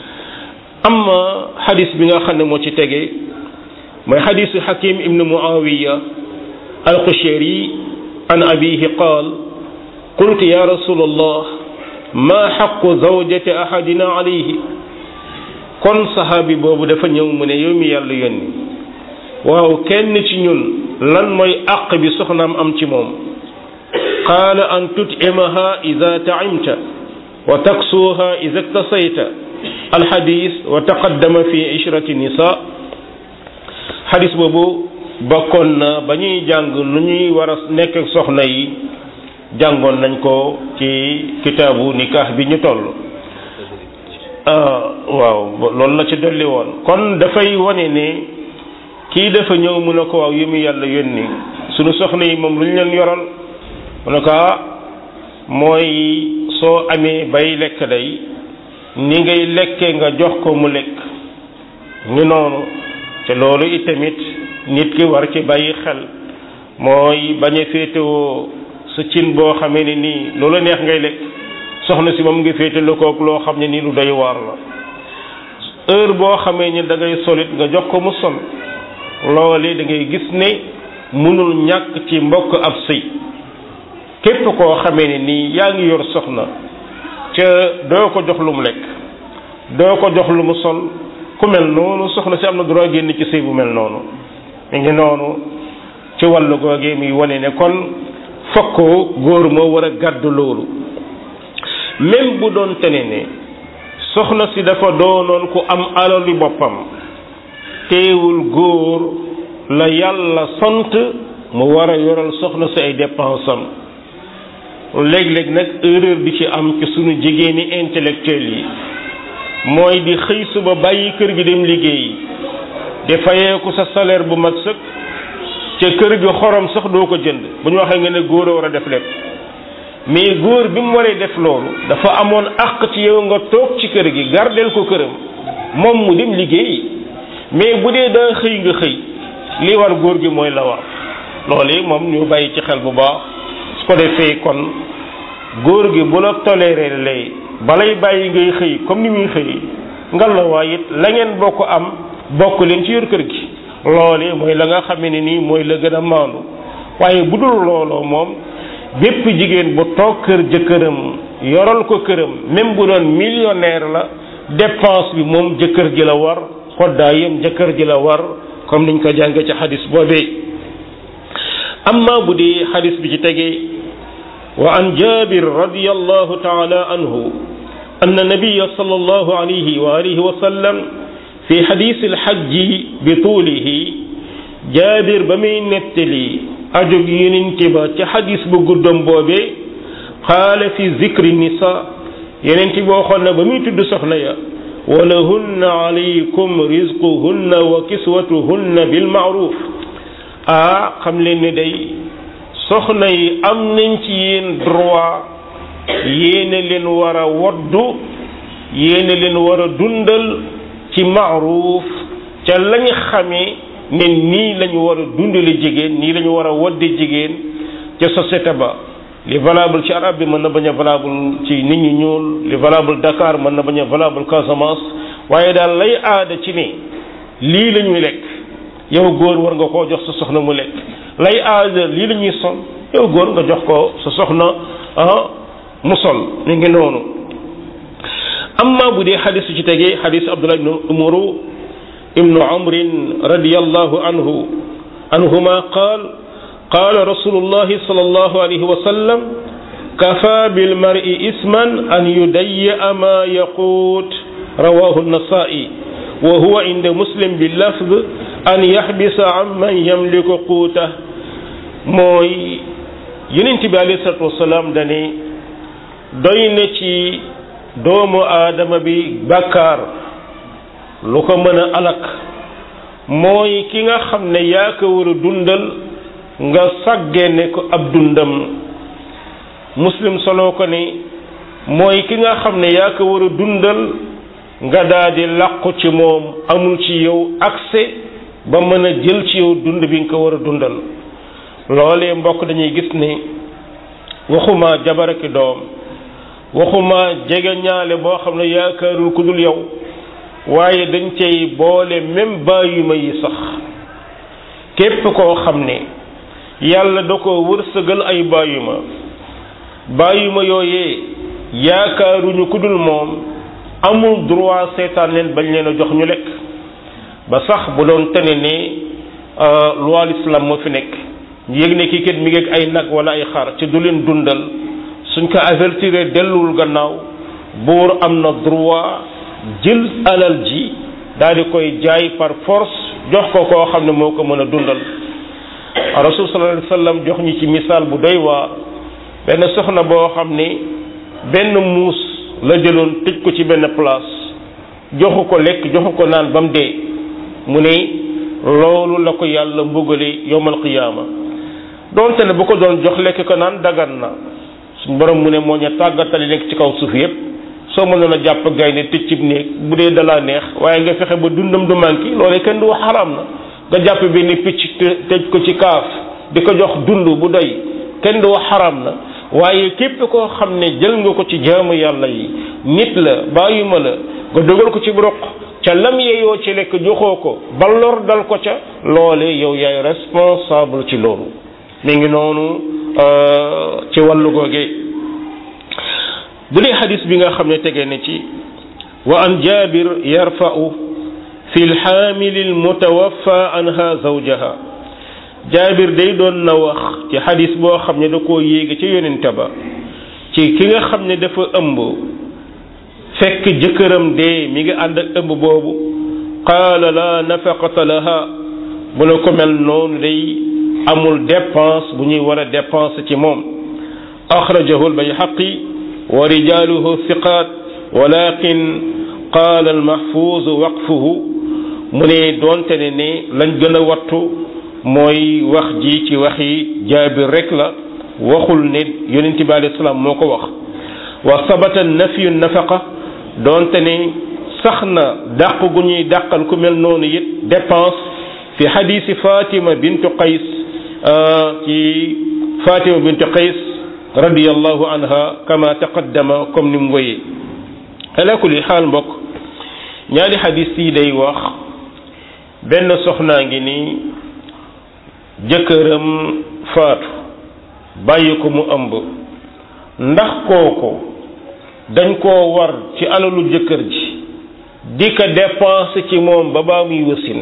amma xadis bi nga xam ne moo ci tege mooy xadisu xakim ibnu muawiya alqushayri an abihi qaal qultu ya rasul allah ma xaqu zawjati ahadina alayhi kon saxaabi boobu dafa ñëw mu ne yow mi yàlla yónni waaw kenn ci ñun lan mooy àq bi soxnaam am ci moom qaala an tut'imaha ida taimta wa taksuuha ida iktasayta alxadis wa taqaddama fi ishrati nisa xadis boobu bokkoon na ba ñuy jàng lu ñuy war a nekk ak soxna yi jàngoon nañ ko ci kitaabu nikah bi ñu toll waaw loolu la ci dolli woon kon dafay wane ne kii dafa ñëw mu ne ko waaw yu mu yàlla yónni sunu soxna yi moom lu ñu leen yoral mu ne ko ah mooy soo amee bay lekk day ni ngay lekkee nga jox ko mu lekk ñu noonu te loolu itamit nit ki war ci bàyyi xel mooy bañ a féetewoo sa cin boo xamee ne nii loolu neex ngay lekk soxna si moom nga féete lu kook loo xam ne nii lu doy waar la heure boo xamee ni da ngay solit nga jox ko mu sol loole da ngay gis ne mënul ñàkk ci mbokk ab sëy képp koo xamee ne nii yaa ngi yor soxna ca doo ko jox lu mu lekk doo ko jox lu mu sol ku mel noonu soxna si am na droit génn ci sëy bu mel noonu mi ngi noonu ci wàllu googee muy wane ne kon fokk góor moo war a gàddu loolu même bu doon tene ne soxna si dafa doonoon ku am alali boppam teewul góor la yàlla sant mu war a yoral soxna si ay dépense am léeg-léeg nag erreur bi ci am ci sunu jigéeni intellectuel yi mooy di xëy suba bàyyi kër gi dem liggéeyi di fayeeku sa salaire bu mag sëkk ca kër gi xorom sax doo ko jënd bu ñu waxee nga ne góor a war a def lépp mais góor bi mu waree def loolu dafa amoon àq ci yow nga toog ci kër gi gardeel ko këram moom mu dem liggéeyi mais bu dee daa xëy nga xëy li war góor gi mooy la war loolu moom ñu bàyyi ci xel bu baax su ko defee kon góor gi bu la toléré lay balay bàyyi ngay xëy comme ni muy xëy ngal la waay it la ngeen bokk am bokk leen ci yor kër gi loole mooy la nga xamee ne nii mooy la gën a maandu waaye bu dul looloo moom bépp jigéen bu toog kër jëkkëram yoral ko këram même bu doon millionnaire la dépense bi moom jëkkër ji la war koddaayam jëkkër ji la war comme niñ ko jàngee ci xadis boobee amma bu dee xadis bi ci tegee wa an jabir radiyallahu taala anhu anna nabiya sallallahu alayhi wa alihi wa sallam fi xadis alxajji bi tuulihi jaabir ba muy nettali ajog yonent ba ci xadis bu guddam boobee qaala fi zikri nisa yonent bi waxoon na ba muy tudd soxna ya walahunna alaykum rizquhunna wa kiswatuhunna bilmaaruf ah xam leen ni day soxna yi am nañ ci yéen droit yéena leen war a woddu yéena leen war a dundal ci maaruf ca lañ xamee ne nii lañu war a dundale jigéen nii lañu war a wodde jigéen ca société ba li valable ci arab bi mën na bañ a valable ci nit ñi ñuul li valable Dakar mën na bañ a valable Casamance waaye daal lay aada ci ne lii la ñuy lekk yow góor war nga koo jox sa soxna mu lekk lay aada lii la ñuy sol yow góor nga jox ko sa soxna ah mu sol ni ngi noonu amma bu dee xadis ci tegee xadis Abdullah ibnu Umru ibnu Amrin radiyallahu anhu anhuma qaal qaala rasulullahi sallallahu alayhi wa sallam kafa bilmari isman an yudayya ma yaquut rawahu nasaa'i wa huwa inda muslim bi lafd an yaxbisa an man yamliku quuta mooy yonent bi alayhi salatu wasalaam dane doy na ci doomu aadama bi bàkkaar lu ko mën a alak mooy ki nga xam ne yaa ko war a dundal nga sàggene ko ab dundam muslim solo ko ni mooy ki nga xam ne yaa ko war a dundal nga daal di làqu ci moom amul ci yow accès ba mën a jël ci yow dund bi nga ko war a dundal loolee mbokk dañuy gis ni waxuma jabar ak doom waxuma jege ñaale boo xam ne yaakaarul ku dul yow waaye dañ cay boole même bàyyuma yi sax képp koo xam ne yàlla da ko wërsëgal ay bàyyuma bàyyuma yooyee yaakaaruñu ku dul moom amul droit seetaan leen bañ leen a jox ñu lekk ba sax bu doon tene ne loi l'islam moo fi nekk yëg ne kii kat mi ngi ay nag wala ay xar ci du leen dundal suñ ko avertir delluwul gannaaw buur am na droit jël alal ji daal di koy jaay par force jox ko koo xam ne moo ko mën a dundal rasul sallallahu alayhi wasallam jox ñi ci misaal bu doy waa benn soxna boo xam ne benn muus la jëloon tëj ko ci benn place joxu ko lekk joxu ko naan ba mu dee mu ne loolu la ko yàlla mbugale yowmal qiyaama doonte ne bu ko doon jox lekk ko naan dagan na suñ borom mu ne moo ñu tàggatali nekk ci kaw suuf yépp soo mënoon a jàpp gaynde tëj cib néeg bu dee dalaa neex waaye nga fexe ba dundam du manqué loolee kenn du wax xaraam na nga jàpp benn picc tëj ko ci kaaf di ko jox dund bu doy kenn du wax xaraam na waaye képp koo xam ne jël nga ko ci jaamu yàlla yi nit la bàyyuma la nga dogal ko ci roq ca lam yeyoo ci lekk joxoo ko ba lor dal ko ca loolee yow yaay responsable ci loolu mi ngi noonu ci wàllu googe bu dee xadis bi nga xam ne tegee na ci wa an jabir yarfa'u fi lxaamili almutawaffa anha zawjaha jaabir day doon na wax ci xadis boo xam ne da koo yéege ca yonente ba ci ki nga xam ne dafa ëmb fekk jëkkëram dee mi ngi ànd ak ëmb boobu qaala la nafaqata laha mu ne ko mel noonu day amul dépense bu ñuy war a dépense ci moom axrajahu albayhaqi wa rijaluhu thiqat walakin qaala almahfuz waqfuhu mu ne doonte ne ne lañ gën a wattu mooy wax ji ci waxi jaabir rek la waxul ne yonente bi alayhi salaam moo ko wax wa sabata nafyu nafaqa doonte ne sax na dàq gu ñuy dàqal ku mel noonu it dépense fi xadiisi Fatima bintu Qays ci Fatima bintu Qays radiyallahu anha kama taqaddama comme ni mu wéyee ala kulli xaal mbokk ñaari xadis yi day wax benn soxnaa ngi nii jëkkëram faatu bàyyi ko mu ëmb ndax kooku dañ koo war ci alalu jëkkër ji di ko dépense ci moom ba baa muy wasin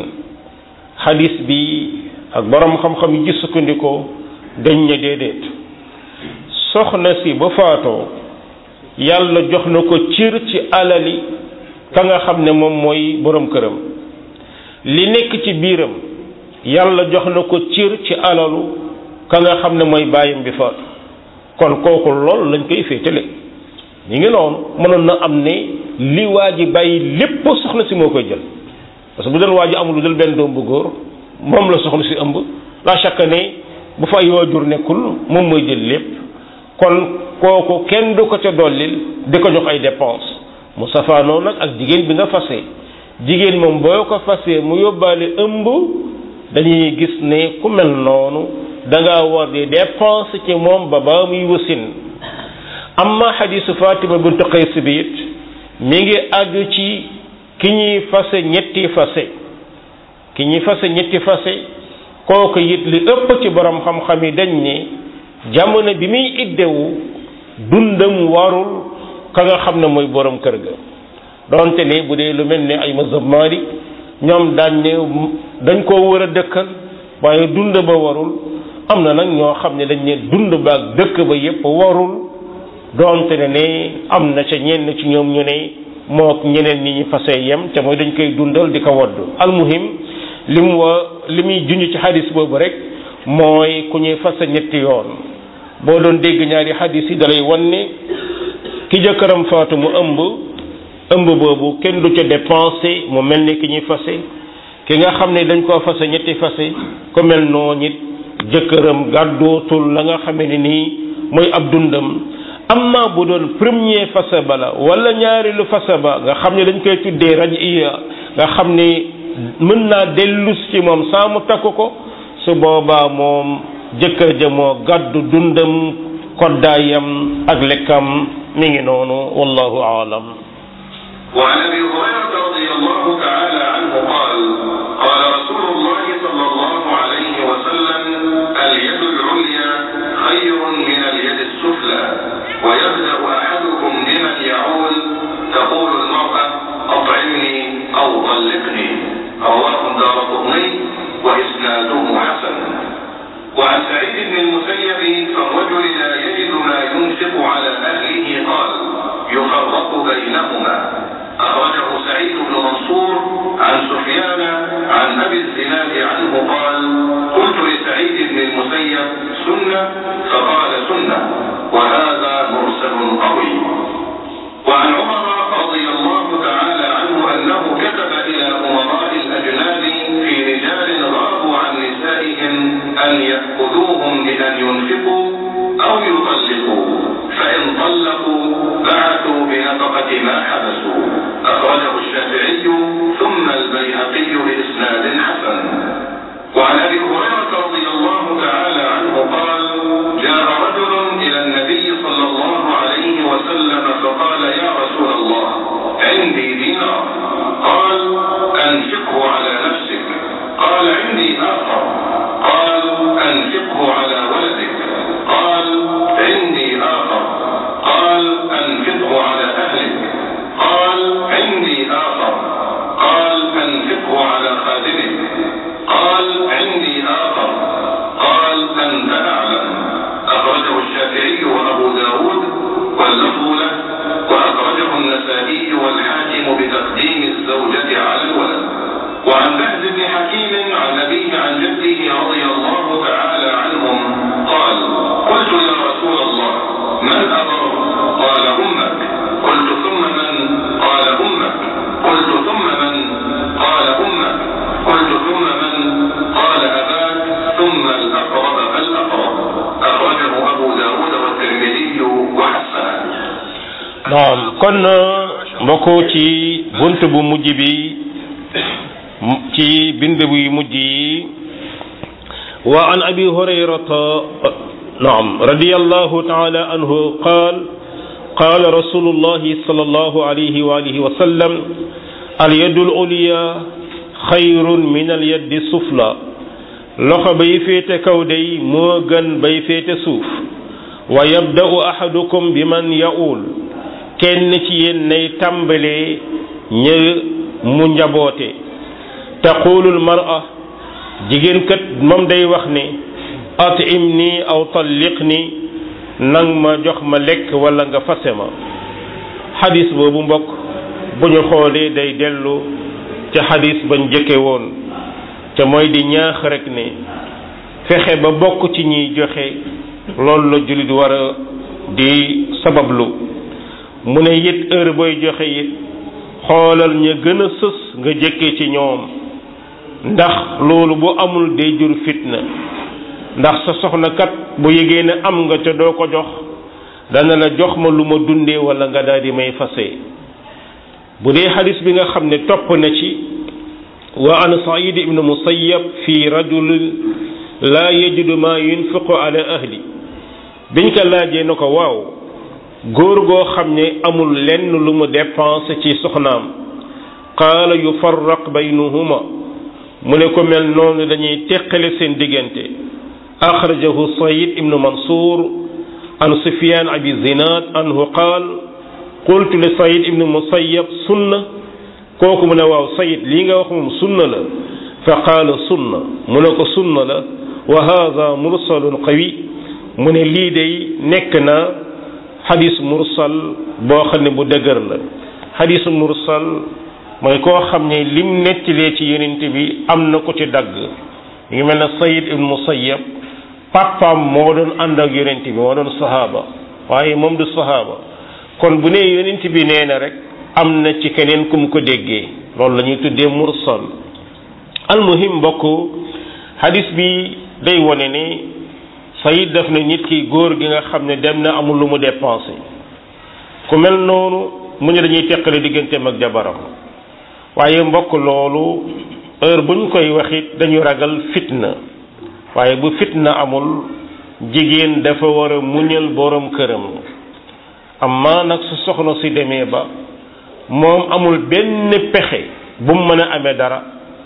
xadis bi ak borom xam-xam yi ci sukkandikoo dañ ne déedéet soxna si ba faatoo yàlla jox na ko cir ci alali ka nga xam ne moom mooy borom këram li nekk ci biiram yàlla jox na ko cir ci alalu ka nga xam ne mooy bàyyam bi faatu kon kooku lool lañ koy féetale ñi ngi noonu mënoon na am ne li waa ji bàyyi lépp soxna si moo koy jël parce que bu doon waa ji amul lu dul benn doom bu góor moom la soxna si ëmb la chaque ne bu fa ay waajur nekkul moom mooy jël lépp kon kooku kenn du ko ca dollil di ko jox ay dépense mu safaanoo nag ak jigéen bi nga fase jigéen moom boo ko fasee mu yóbbaale ëmb dañuy gis ne ku mel noonu da ngaa war di dépense ci moom ba ba muy wasin amma xadisu Fatima bintu Qays bi it mi ngi àgg ci ki ñuy fase ñetti fase ki ñuy fase ñetti fase kooku it li ëpp ci borom xam-xam yi dañ ne jamono bi muy iddewu dundam warul ka nga xam ne mooy borom kër ga donte ne bu dee lu mel ne ay mazhab Maalik ñoom daañ ne dañ koo war a dëkkal waaye dund ba warul am na nag ñoo xam ne dañ ne dund ba ak dëkk ba yépp warul donte ne ne am na ca ñenn ci ñoom ñu ne moo ñeneen ñi ñu fasee yem te mooy dañ koy dundal di ko wodd almuhim li mu wa li muy junj ci xadis boobu rek mooy ku ñuy fase ñetti yoon boo doon dégg ñaari xadis yi dalay wan ne ki jëkkëram faatu mu ëmb ëmb boobu kenn du ca dépensé mu mel ni ki ñuy fase ki nga xam ne dañ koo fase ñetti fase ku mel noonu it jëkkëram gàddootul la nga xamee ne nii mooy ab dundam amma bu doon premier fase ba la wala ñaareelu fase ba nga xam ne dañ koy tuddee raj iya nga xam ne mën naa dellus ci moom saa mu takk ko su boobaa moom jëkkër ja moo gàddu dundam koddaayam ak lekkam mi ngi noonu wallahu aalam وعن ابي هريره رضي الله تعالى عنه قال قال رسول الله صلى الله عليه وسلم اليد العليا خير من اليد السفلى ويبدا احدكم بمن يعول تقول المراه اطعمني او طلقني رواه دار قطني واسناده حسن وعن سعيد بن المسيب فالرجل لا يجد ما ينفق على اهله قال يفرق بينهما أخرجه سعيد بن منصور عن سفيان عن أبي الزناد عنه قال قلت لسعيد بن المسيب سنة فقال سنة وهذا مرسل قوي وعن عمر رضي الله تعالى عنه أنه كتب إلى أمراء الأجناد في رجال غابوا عن نسائهم أن يأخذوهم بأن ينفقوا أو يطلقوا فإن طلقوا بعثوا بنفقة ما حبسوا أخرجه الشافعي ثم البيهقي بإسناد حسن وعن أبي هريرة رضي الله تعالى عنه قال جاء رجل إلى النبي صلى الله عليه وسلم فقال يا رسول الله عندي دينار قال أنفقه على نفسك قال عندي آخر قال أنفقه على ولدك قال عندي آخر قال أنفقه على أهلك قال عندي آخر قال أنفقه حكيم عن أبيه عن جده رضي الله تعالى عنهم قال قلت يا رسول الله من أبر قال أمك قلت ثم من قال أمك قلت ثم من قال أمك قلت ثم من قال أباك ثم الأقرب فالأقرب أخرجه أبو داود والترمذي وحسنه naam kon mbokk ci bunt bu mujj bi ci bind bu mujj yi wa an abi hurayrata naam radiyallahu ta'ala anhu qaal قال رسول الله صلى الله عليه وآله وسلم اليد العليا خير من اليد السفلى loxo bay féete kaw day moo gën bay féete suuf wa yabda'u ahadukum biman ya'ul kenn ci yéen nay tàmbalee ñë mu njaboote taqulul mar'a jigéen kat moom day wax ne atim ni aw talliq ni nang ma jox ma lekk wala nga fase ma xadis boobu mbokk bu ñu xoolee day dellu ca xadis bañ jëkke woon te mooy di ñaax rek ne fexe ba bokk ci ñiy joxe loolu la jullit war a di sabablu mu ne it heure booy joxe it xoolal ña gën a sës nga jëkke ci ñoom ndax loolu bu amul day jur fitna ndax sa soxna kat bu yëgee ne am nga te doo ko jox dana la jox ma lu ma dundee wala nga daal di may fase bu dee xadis bi nga xam ne topp na ci wa an said ibnu musayyab fi rajul laa yajidu ma yunfiqu ala ahli biñ ko laajee na ko waaw góor goo xam ne amul lenn lu mu dépense ci soxnaam qaala yufarraq baynahuma mu ne ko mel noonu dañuy teqale seen diggante axrajahu sayid ibnu mansour an sufyan abi zinad anhu qaal qultu li sayid ibnu musayyab sunna kooku mu ne waaw sayid lii nga wax moom sunna la fa qaala sunna mu ne ko sunna la wa hada mursalun qawi mu ne lii day nekk na xadis mursal boo xam ne bu dëgër la xadis mursal mooy koo xam ne lim nettilee ci yonent bi am na ko ci dagg ngi mel ne sayid ibnu musayyab papaam moo doon ànd ak yonent bi moo doon sahaaba waaye moom du sahaaba kon bu nee yonent bi nee na rek am na ci keneen ku mu ko déggee loolu la ñuy tuddee mursal almuhim mbokk hadis bi day wone ne sayid def na nit ki góor gi nga xam ne dem na amul lu mu dépensé ku mel noonu mu ne dañuy teqale digganteem ak jabaram waaye mbokk loolu heure buñ koy waxit dañu ragal fitna waaye bu fitna amul jigéen dafa war a muñal borom këram amma nag su soxna si demee ba moom amul benn pexe bu mu mën a amee dara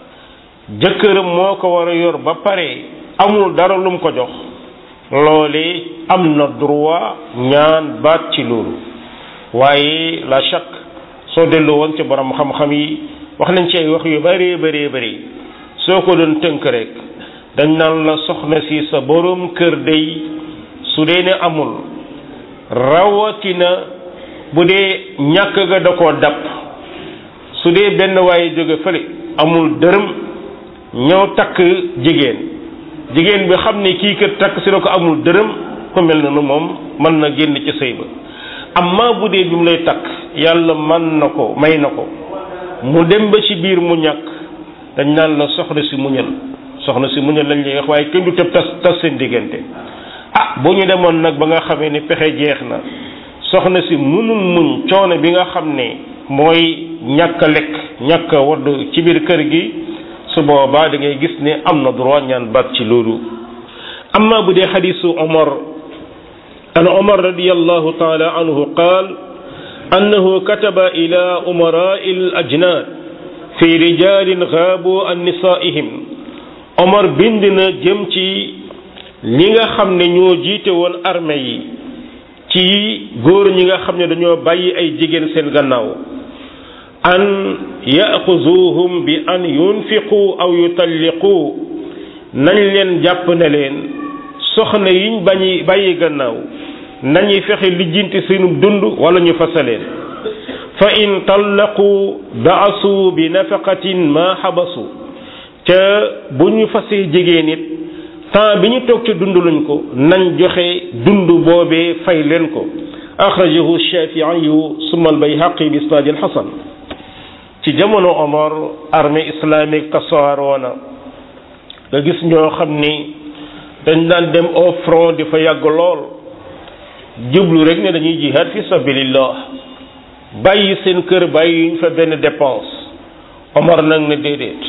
jëkkëram moo ko war a yor ba pare amul dara lu mu ko jox loole am na droit ñaan baat ci loolu waaye la chaque soo delloo woon ci borom xam-xam yi wax nañ ci ay wax yu bëree bëree bëri soo ko doon tënk rek dañ naan la soxna si sa borom kër day su dee ne amul rawatina bu dee ñàkk ga da koo dab su dee benn waaye jóge fële amul dërëm ñëw takk jigéen jigéen bi xam ne kii kër takk si la ko amul dërëm ku mel noonu moom mën na génn ci sëy ba amma bu dee bi mu lay takk yàlla man na ko may na ko mu dem ba ci biir mu ñàkk dañ naan la soxna si muñal soxna si muñal lañ lay wax waaye kenn du tëb tas tas seen diggante ah bu ñu demoon nag ba nga xamee ni pexe jeex na soxna si munul muñ coono bi nga xam ne mooy ñàkk a lekk ñàkk a wadd ci biir kër gi su boobaa da ngay gis ne am na droit ñaan baat ci loolu amma bu dee xadisu omar an omar radiallahu taala anhu qaal annahu kataba ila umarai al ajnaad fi rijalin gaabu an nisaihim omar bind na jëm ci ñi nga xam ne ñoo jiite woon armée yi ci góor ñi nga xam ne dañoo bàyyi ay jigéen seen gannaaw an yaxuzuhum bi an yunfiqu aw yutalliqu nañ leen jàpp ne leen soxna yiñ bañi bàyyi gannaaw nañuy fexe lijjanti seenub dund wala ñu fasaleen fa in tallaqu baasu bi nafaqatin ma xabasu ca bu ñu fasee jigéen nit temps bi ñu toog ci dund luñ ko nañ joxe dund boobee fay leen ko axrajahu shafiiyu summa albayhaqi bi isnaadin xasan ci jamono Omar armée islamique tasaaroona nga gis ñoo xam ni dañ daan dem au front di fa yàgg lool jublu rek ne dañuy jihad fi sabilillah bàyyi seen kër bàyyi yuñ fa benn dépense Omar nag ne déedéet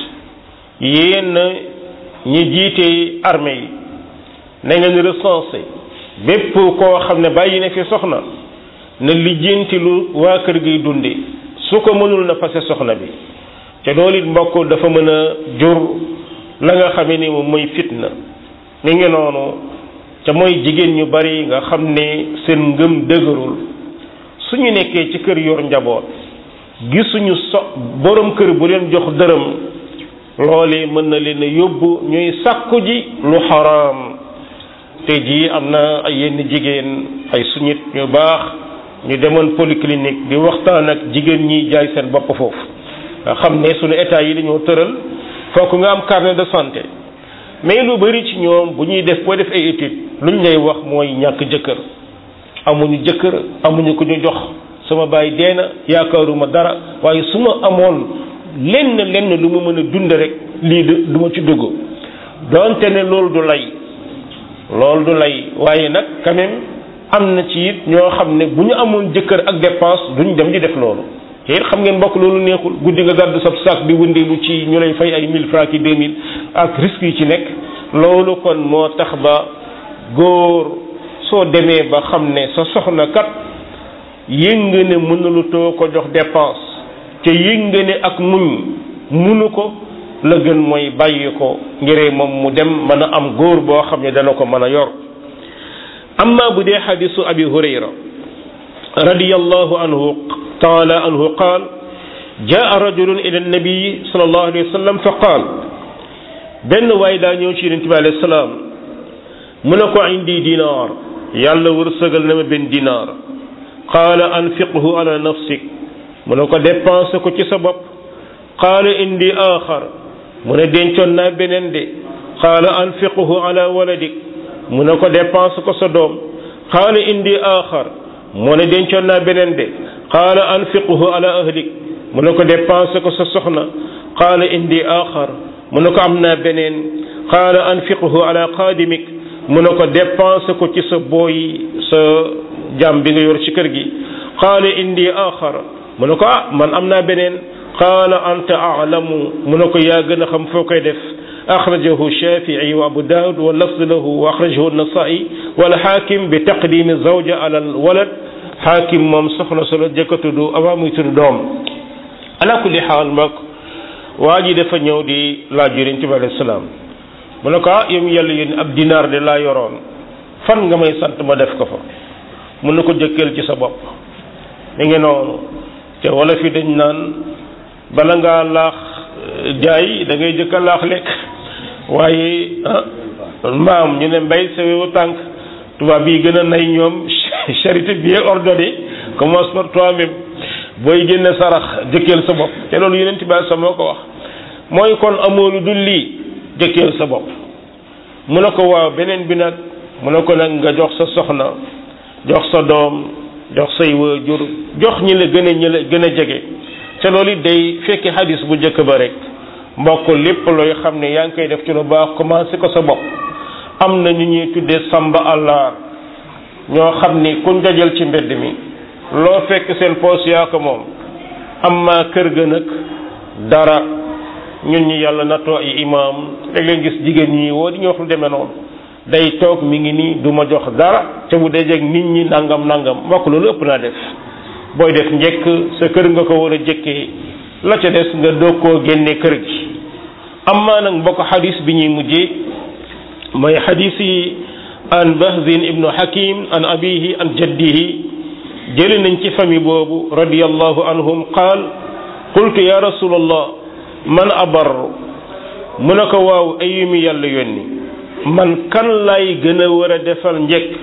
yéen ñi jiite armée yi na ngeen recensé bépp koo xam ne bàyyi na fi soxna na lijjanti lu waa kër gi dunde su ko mënul na fase soxna bi te loolu it mbokk dafa mën a jur la nga xamee ni moom mooy fitna mi ngi noonu te mooy jigéen ñu bari nga xam ne seen ngëm dëgërul suñu nekkee ci kër yor njaboot gisuñu so borom kër bu leen jox dërëm loolee mën na leen a yóbbu ñuy sàkku ji lu xaraam te jii am na ay yenn jigéen ay suñit ñu baax ñu demoon polyclinique di waxtaan ak jigéen ñi jaay seen bopp foofu nga xam ne suñu état yi dañoo tëral fokk nga am carnet de santé mais lu bari ci ñoom bu ñuy def boo def ay étude lu ñu lay wax mooy ñàkk jëkkër amuñu jëkkër amuñu ku ñu jox sama baay dee na yaakaaruma dara waaye su ma amoon lenn lenn lu ma mën a dund rek lii du ma ci dugg donte ne loolu du lay loolu du lay waaye nag quand même am na ci it ñoo xam ne bu ñu amoon jëkkër ak dépense duñ dem di def loolu te it xam ngeen mbokk loolu neexul guddi nga gàddu sab sac di wëndeelu ci ñu lay fay ay 1000 francs ki 2000 ak risque yi ci nekk loolu kon moo tax ba góor soo demee ba xam ne sa soxna kat yëng ne mënulutoo ko jox dépense te yëng ne ak muñ munu ko la gën mooy bàyyi ko ngiree moom mu dem mën a am góor boo xam ne dana ko mën a yor amma bu dee xadisu abi hurayra radiyallahu anhu taala anhu qaal jaa rajulun ila nabii sallallahu alayhi wa sallam fa qaal benn waay daa ñëw ci yonente bi alayhi salaam mu ne ko indi dinaar yàlla wërsëgal na ma benn dinaar qaala anfiqhu ala nafsik mu ne ko dépensé ko ci sa bopp qaala indi aaxar mu ne dencoon naa beneen de qaala anfiqhu ala waladik mu ne ko dépensé ko sa doom qaala indi aaxar mu ne dencoon naa beneen de qaala anfiqhu ala ahlik mu ne ko dépensé ko sa soxna qaala indi aaxar mu ne ko am naa beneen qaala anfiqhu ala qaadimik mu ne ko dépensé ko ci sa booy sa jàmm bi nga yor ci kër gi qaala indi aaxar mu ne ko ah man am naa beneen qaala anta aalamu mu ne ko yaa gën a xam foo koy def axrajahu shafii wa abu daawud wa lafz lahu wa axrajahu nasai wal xaakim bi taqdimi zawja ala al walad xaakim moom soxna solo jëkka tudd avant muy tudd doom ala kulli xaal mbokk waa ji dafa ñëw di laaj yonent bi alayhi salaam mu ne ko ah yow yàlla yéen ab dinaar de laa yoroon fan nga may sant ma def ko fa mun na ko jëkkeel ci sa bopp mi ngi noonu te wala fi dañ naan bala ngaa laax jaay da ngay jëkk a laax lekk waaye maam ñu ne mbay sawewu tànk tubaab yi gën a nay ñoom charité bien ordonnée commence par toi-même booy génne sarax jëkkeel sa bopp te loolu yeneen tibaay sa moo ko wax mooy kon amoo lu dul lii jëkkeel sa bopp mu ne ko waaw beneen bi nag mu ne ko nag nga jox sa soxna jox sa doom jox say waajur jox ñi la gën a ñi la gën a jege te loolu it day fekki hadis bu njëkk ba rek mbokk lépp looy xam ne yaa ngi koy def ci lu baax commencé ko sa bopp am na ñu ñuy tuddee samba àllaar ñoo xam ni kuñ dajal ci mbedd mi loo fekk seen poos yaa ko moom am maa kër ga nag dara ñun ñi yàlla nattoo ay imaam léeg leen gis jigéen ñi woo di ñu wax lu demee noonu day toog mi ngi nii du ma jox dara te bu dajeeg nit ñi nangam nangam mbokk loolu ëpp naa def booy def njëkk sa kër nga ko war a jëkkee la ca des nga doog koo génne kër gi amma nag mbokk xadis bi ñuy mujjee mooy xadis yi an bahzin ibnu hakim an abihi an jaddihi jëli nañ ci famille boobu radiyallahu anhum qaal qultu ya rasulallah man abar mu ne ko waaw ayumi yàlla yónni man kan lay gën a war a defal njëkk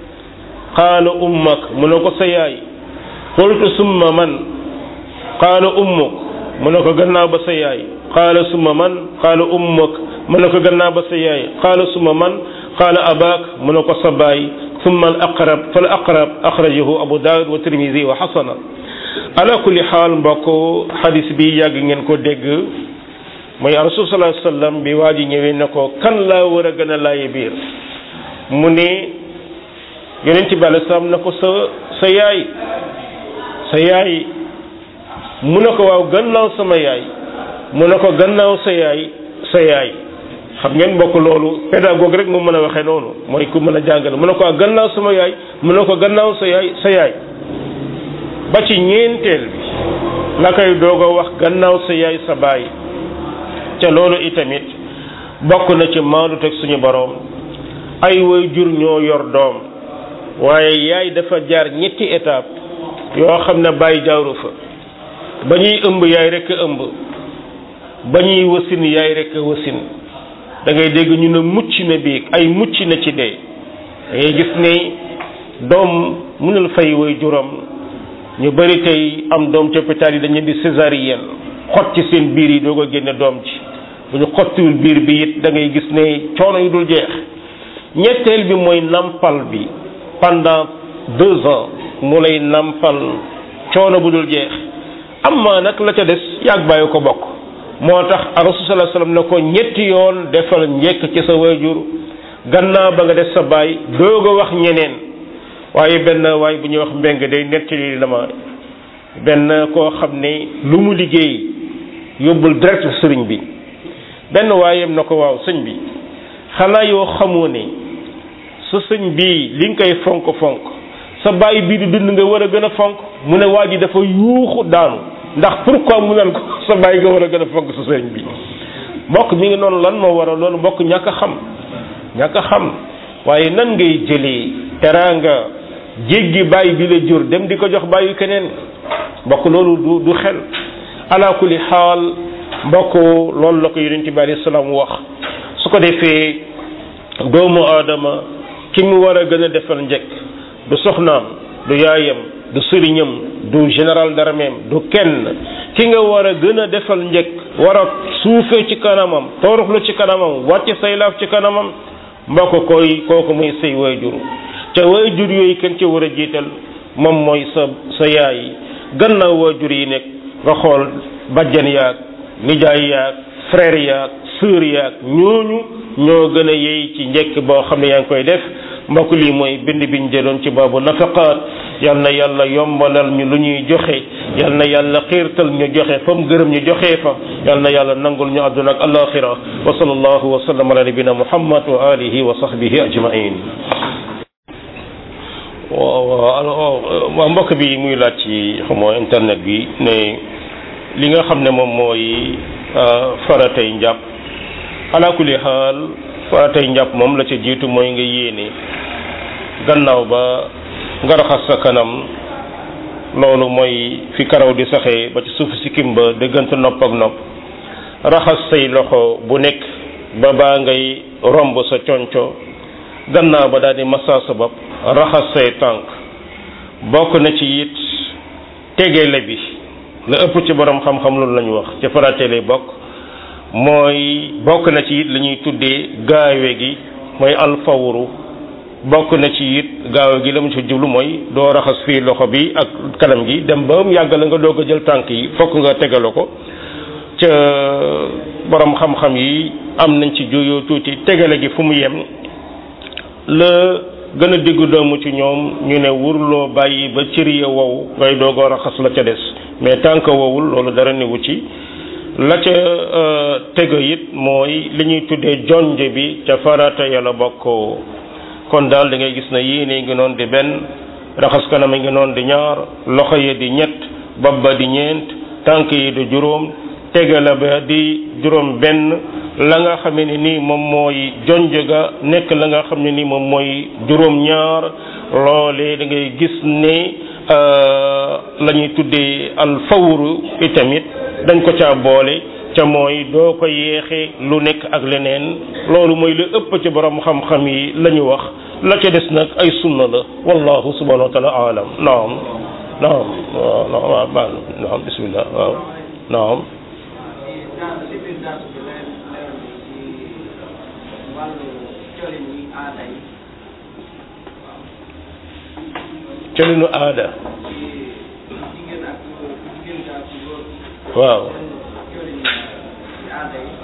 qaala ummak mu ne ko sa yaay qultu summa man qaala ummuk mu ne ko gannaaw ba sa yaay qaala summa man qaala ummuk mu ne ko gannaaw ba sa yaay qaala summa man qaala abaak mu ne ko sa baay summa al aqrab fal aqrab axrajahu abu daawud wa tirmisi wa xasana ala kulli xaal mbokk xadis bi yàgg ngeen ko dégg mooy rasul sallallahu alayhi wasallam bi waa ji ñëwee ne ko kan laa war a gën a laaye biir mu ne yonent bi alei salaam na ko sa sa yaay sa yaay mu ne ko waaw gannaaw sama yaay mu ne ko gannaaw sa yaay sa yaay xam ngeen mbokk loolu pédagogue rek mu mën a waxee noonu mooy ku mën a jàngale mu ne ko waaw gannaaw sama yaay mu ne ko gannaaw sa yaay sa yaay ba ci ñeenteel bi la koy doog a wax gannaaw sa yaay sa baay ca loolu itamit bokk na ci maandu teg suñu boroom ay way jur ñoo yor doom waaye yaay dafa jaar ñetti étape yoo xam ne bàyyi jaaru fa ba ñuy ëmb yaay rekk ëmb ba ñuy wasin yaay rekk wasin da ngay dégg ñu ne mucc na biig ay mucc na ci dee da ngay gis ne doom mënul fay way juram ñu bari tey am doom ci hôpital yi dañu di césarienne xot ci seen biir yi doo ko génne doom ci bu ñu xottiwul biir bi it da ngay gis ne coono yu dul jeex ñetteel bi mooy nampal bi pendant deux ans mu lay nampal coono bu dul jeex amma nag la ca des yàgg bàyyi ko bokk moo tax rasul sallallahu alayhi wasallam ne ko ñetti yoon defal njekk ci sa wayjur gannaaw ba nga def sa baay doog a wax ñeneen waaye benn waaye bu ñuy wax mbeng day nettali la ma benn koo xam ne lu mu liggéey yóbbul direct sëriñ bi benn waayem na ko waaw sëñ bi xanaa yoo xamoo ne sa sëñ bii li nga koy fonk fonk sa bàyyi bii di dund nga war a gën a fonk mu ne waa ji dafa yuuxu daanu ndax pourquoi mu naan ko sa bàyyi nga war a gën a fonk sa sëriñ bi mbokk mi ngi noonu lan moo waral loolu mbokk ñàkk a xam ñàkk a xam waaye nan ngay jëlee teraanga jéggi bàyyi bi la jur dem di ko jox bàyyi keneen mbokk loolu du du xel ala kulli xaal mbokk loolu la ko yonent bi alayhi salaam wax su ko defee doomu aadama ki mu war a gën a defal njëkk du soxnaam du yaayam du sëriñam du général d'armée du kenn ki nga war a gën a defal njëkk war a suufee ci kanamam toroxlu ci kanamam wàcce say laaf ci kanamam mbokk koy kooku muy say waajur te waajur yooyu kenn ci war a jiital moom mooy sa sa yaay gannaaw waajur yi nekk nga xool bajjan yaag nijaay yaag frère yaag sœur yaag ñooñu ñoo gën a yey ci njëkk boo xam ne yaa ngi koy def mbokk lii mooy bind biñ jëloon ci baabu nafaqaat yal na yàlla yombalal ñu lu ñuy joxe yal na yàlla xiirtal ñu joxe fa mu gërëm ñu joxe fa yal na yàlla nangul ñu àdduna ak alaxira wa sallallahu wa sallam ala nabina muhammad wa alihi wa sahbihi ajmain waaw mbokk bi muy laaj ci xamoo internet bi ne li nga xam ne moom mooy faratay njàpp ala kulli xaal faratay njàpp moom la ca jiitu mooy nga yéene gannaaw ba nga raxas sa kanam loolu mooy fi karaw di saxee ba ci suuf si kimba diggante nopp ak nopp raxas say loxo bu nekk ba baa ngay romb sa conco gannaaw ba daal di massa sa bopp raxas say tànk bokk na ci it tegeele bi la ëpp ci borom xam-xam loolu lañu wax ci faratee bokk mooy bokk na ci it la ñuy tuddee gaawe gi mooy alfawru bokk na ci it gaawe gi la mu ci jublu mooy doo raxas fii loxo bi ak kanam gi dem ba mu yàgg la nga doog a jël tànk yi fokk nga tegale ko ca borom xam-xam yi am nañ ci juyoo tuuti tegale gi fu mu yem la gën a diggu doomu ci ñoom ñu ne wurloo bàyyi ba cër ya wow ngay doog a raxas la ca des mais tànk wowul loolu dara newu ci la ca tega it mooy li ñuy tuddee jonje bi ca farata yàlla bokk kon daal da ngay gis na yéene ngi noon di benn raxas kanam ngi noon di ñaar loxo yi di ñett bopp ba di ñeent tànk yi di juróom tegala ba di juróom benn la nga xam ne nii moom mooy jonje ga nekk la nga xam ne nii moom mooy juróom ñaar loolee da ngay gis ne la ñuy tuddee al fawru itamit dañ ko caa boole ca mooy doo ko yeexe lu nekk ak leneen loolu mooy lu ëpp ci borom xam-xam yi la ñu wax la ca des nag ay sunna la wallahu subhanahu wa taala alam naam naam waaw naam waaw naam bismillah waaw naam wàllu colin yi aada yi colinu aada ci jigéen ak jigéen ak góor waaw colin ci aada yi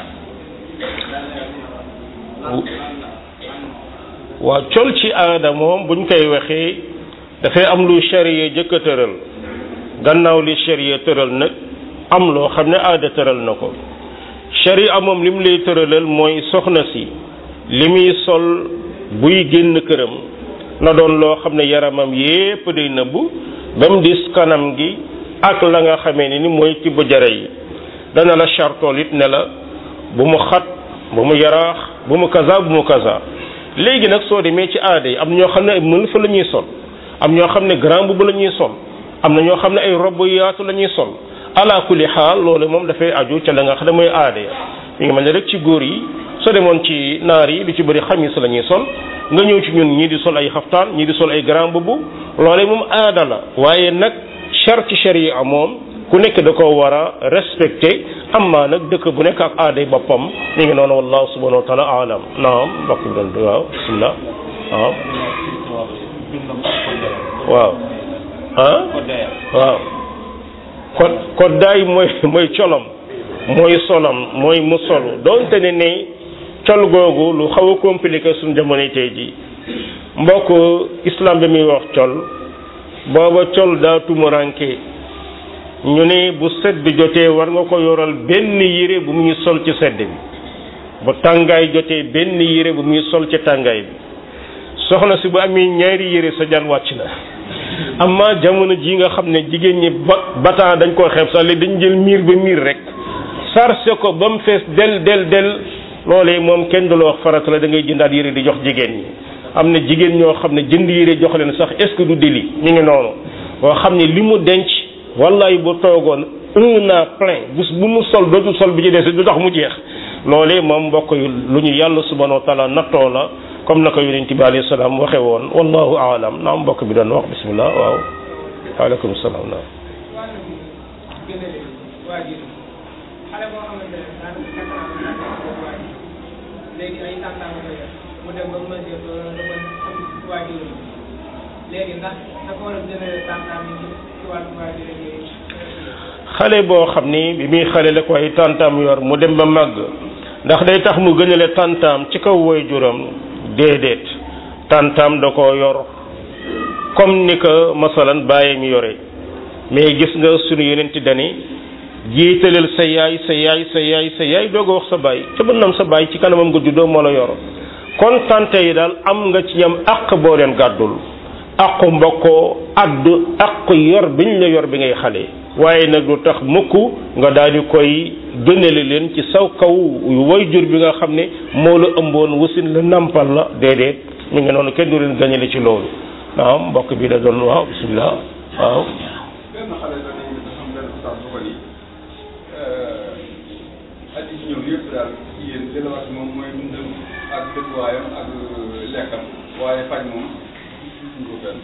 lan waaw col ci aada moom buñ koy waxee dafay am lu charia jëkk a tëral gannaaw li charia tëral nag am loo xam ne aada tëral na ko charia moom li mu lay tëralal mooy soxna si li muy sol buy génn këram na doon loo xam ne yaramam yépp day nëbbu ba mu dis kanam gi ak la nga xamee ne ni mooy tibb jare yi dana la chartool it ne la bu mu xat bu mu yaraax bu mu kaza bu mu kaza léegi nag soo demee ci aada yi am ñoo xam ne ay mël fa la ñuy sol am ñoo xam ne grand boubou la ñuy sol am na ñoo xam ne ay robb yaatu la ñuy sol ala kulli xaal loolu moom dafay aju ca la nga xam ne mooy aada ya mi ngi mel ne rek ci góor yi soo demoon ci naar yi lu ci bëri xamis la ñuy sol nga ñëw ci ñun ñii di sol ay xaftaan ñii di sol ay grand boubou loolee moom aada la waaye nag char ci sharia moom ku nekk da ko war a respecté amma nag dëkk bu nekk ak aaday boppam mi ngi noonu wallahu subhanahu wa taala alam naam mbokk bi doon waaw bismillah waaw waaw ah waaw kon koddaay mooy mooy colom mooy solom mooy mu solu doonte ne ne col googu lu xaw a compliqué suñu jamono tey ji mbokk islam bi muy wax col booba col daa tumuranke ñu ne bu sedd bi jotee war nga ko yoral benn yére bu muy sol ci sedd bi bu tàngaay jotee benn yére bu muy sol ci tàngaay bi soxna si bu amee ñaari yére sa jaan wàcc na amma jamono ji nga xam ne jigéen ñi ba bataan dañ koo xeeb sax léegi dañ jël miir ba miir rek sarse ko ba mu fees del del del loolee moom kenn du la wax farata la da ngay jëndaat yére di jox jigéen ñi am na jigéen ñoo xam ne jënd yére jox leen sax est-ce que du délit ñu ngi noonu boo xam ne li mu denc wallaay bu toogoon un an plein bés bu mu sol dootul sol bi ci des du tax mu jeex loolee moom mbokk yu lu ñu yàlla subhanahu wa taala nattoo la comme na ko yonent bi alayhi salaam waxe woon wallahu aalam naam mbokk bi doon wax bismillah waaw waaleykum salaam naam wàllu bi gën a leen waajur xale boo xamante ne daanaka quatre ans la ko waajur léegi ay tàntaam ko yor mu dem ba mesure ba ba mën am waajur léegi ndax dafa war a gën a tàntaam yi ci wàllu waajur yi xale boo xam ni bi muy xale la ko ay tàntaam yor mu dem ba màgg ndax day tax mu gënale tàntaam ci kaw waajuram déedéet tàntaam da koo yor comme ni ko masalan bàyyi mi yore mais gis nga sunu yeneen ti dani jiitaleel sa yaay sa yaay sa yaay sa yaay doog a wax sa baay ca bënnam sa baay ci kanamam nga juddoo moo la yor kon tante yi daal am nga ci ñam àq boo leen gàddul àqu mbokkoo addu àqu yor biñ la yor bi ngay xale waaye nag du tax mukk nga daal di koy gënale leen ci saw kaw way jur bi nga xam ne moo la ëmboon wasin la nampal la déedéet mi ngi noonu kenn du leen gënale ci loolu naam mbokk bi da doon waaw bismillah waaw benn xale da nañ dafa am benn ustaas bu ko ni at yi ñëw yëpp daal yéen delluwaat moom mooy dundam ak dëkkuwaayam ak lekkam waaye faj moom gisuñ ko fenn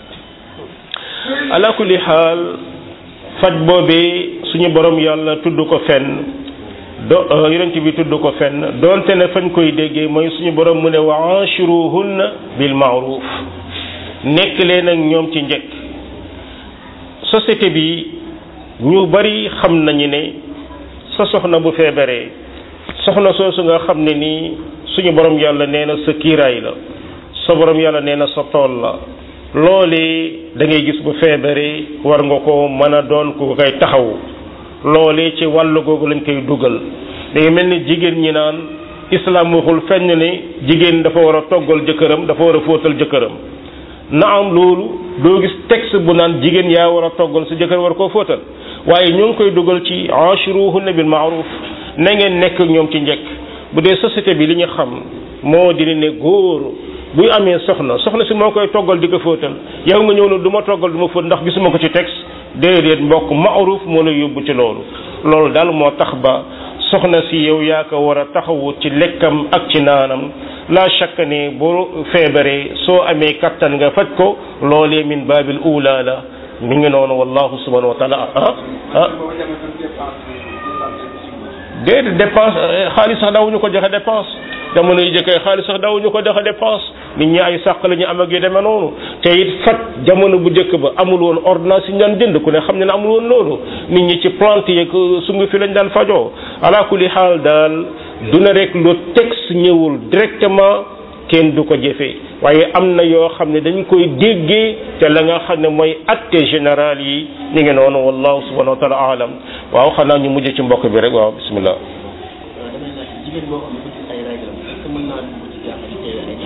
ala kulli xaal faj boobee suñu borom yàlla tudd ko fenn do yonent bi tudd ko fenn doonte ne fañ koy déggee mooy suñu borom mu ne wa ashiruhunna bil ma'ruf nekk leen ak ñoom ci njëkk société bi ñu bari xam nañu ne sa soxna bu feebaree soxna soosu nga xam ne nii suñu borom yàlla nee na sa kiiraay la sa borom yàlla nee na sa tool la loolee da ngay gis bu feebaree war nga ko mën a doon ku koy taxawu loolee ci wàllu googu lañ koy dugal day mel ni jigéen ñi naan islam waxul fenn ne jigéen dafa war a toggal jëkkëram dafa war a fóotal jëkkëram na am loolu doo gis texte bu naan jigéen yaa war a toggal sa jëkkër war koo fóotal waaye ñoo ngi koy dugal ci ashiruhunna bil ma'ruf na ngeen nekk ak ñoom ci njëkk bu dee société bi li ñu xam moo di ne góor buy amee soxna soxna si moo koy toggal di ko fóotal yow nga ñëw ne du ma toggal du ma fóot ndax gisuma ko ci texte déedéet mbokk ma'ruf moo lay yóbbu ci loolu loolu daal moo tax ba soxna si yow yaa ko war a taxawu ci lekkam ak ci naanam la shakka ne boo feebaree soo amee kattan nga faj ko loolee min baabil ula la mi ngi noonu wallahu subhanahu wa taala ah ah booba demee tam dépense bi dépense bi déedéet dépense xaalis sax dawuñu ko joxe dépense jamono yi jëkkee xaalis sax dawuñu ko dexa dépense nit ñi ay sàq la ñu am ak yu demee noonu te it faj jamono bu njëkk ba amul woon ordonnance yi ñu daan jënd ku ne xam ne ne amul woon loolu nit ñi ci plante yeeg sungu fi lañ daan fajoo ala kulli xaal daal du ne rek lu texte ñëwul directement kenn du ko jëfee waaye am na yoo xam ne dañ koy déggee te la nga xam ne mooy acte général yi ñu ngi noonu wallahu subhanahu wa taala alam waaw xanaa ñu mujj ci mbokk bi rek waaw bismillah damay laaj jigéen boo xam ne bëgg ay règlam est-ce que mën naa dugg ci jàkka di teewe ay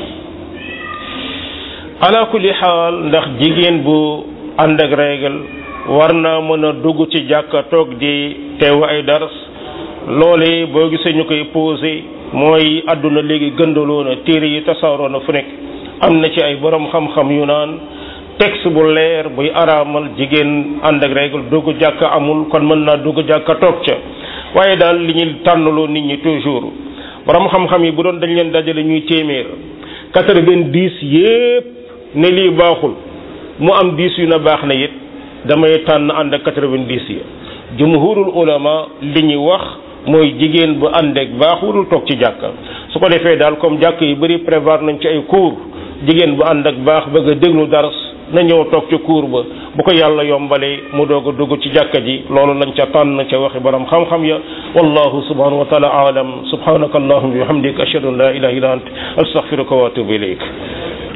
ala kulli xaal ndax jigéen bu ànd ak règle war naa mën a dugg ci jàkka toog di teew ay dars loole boo gisee ñu koy posé mooy àdduna léegi gëndaloo na téere yi tasaaroo na fu nekk am na ci ay borom xam-xam yu naan texte bu leer buy araamal jigéen ànd ak règle dugg jàkka amul kon mën naa dugg jàkka toog ca waaye daal li ñuy tànnaloo nit ñi toujours borom xam-xam yi bu doon dañ leen dajale ñuy téeméer quatre-vingt-dix yépp ne lii baaxul mu am dix yu na baax na it damay tànn ànd ak quatre-vingt-dix yi jumhurul ulama li ñuy wax mooy jigéen bu ànd ak baaxulul toog ci jàkka su ko defee daal comme jàkk yu bëri prévoir nañ ci ay cours jigéen bu ànd ak baax bëgg a déglu dars na ñëw toog ci cours ba bu ko yàlla yombalee mu doog a dugg ci jàkka ji loolu lañ ca tànn ca waxi borom xam-xam ya wallahu subhanahu wa taala aalam subhanaka allahumma wa bihamdika ashhadu an la ilaha illa ant astaghfiruka wa atubu ilayk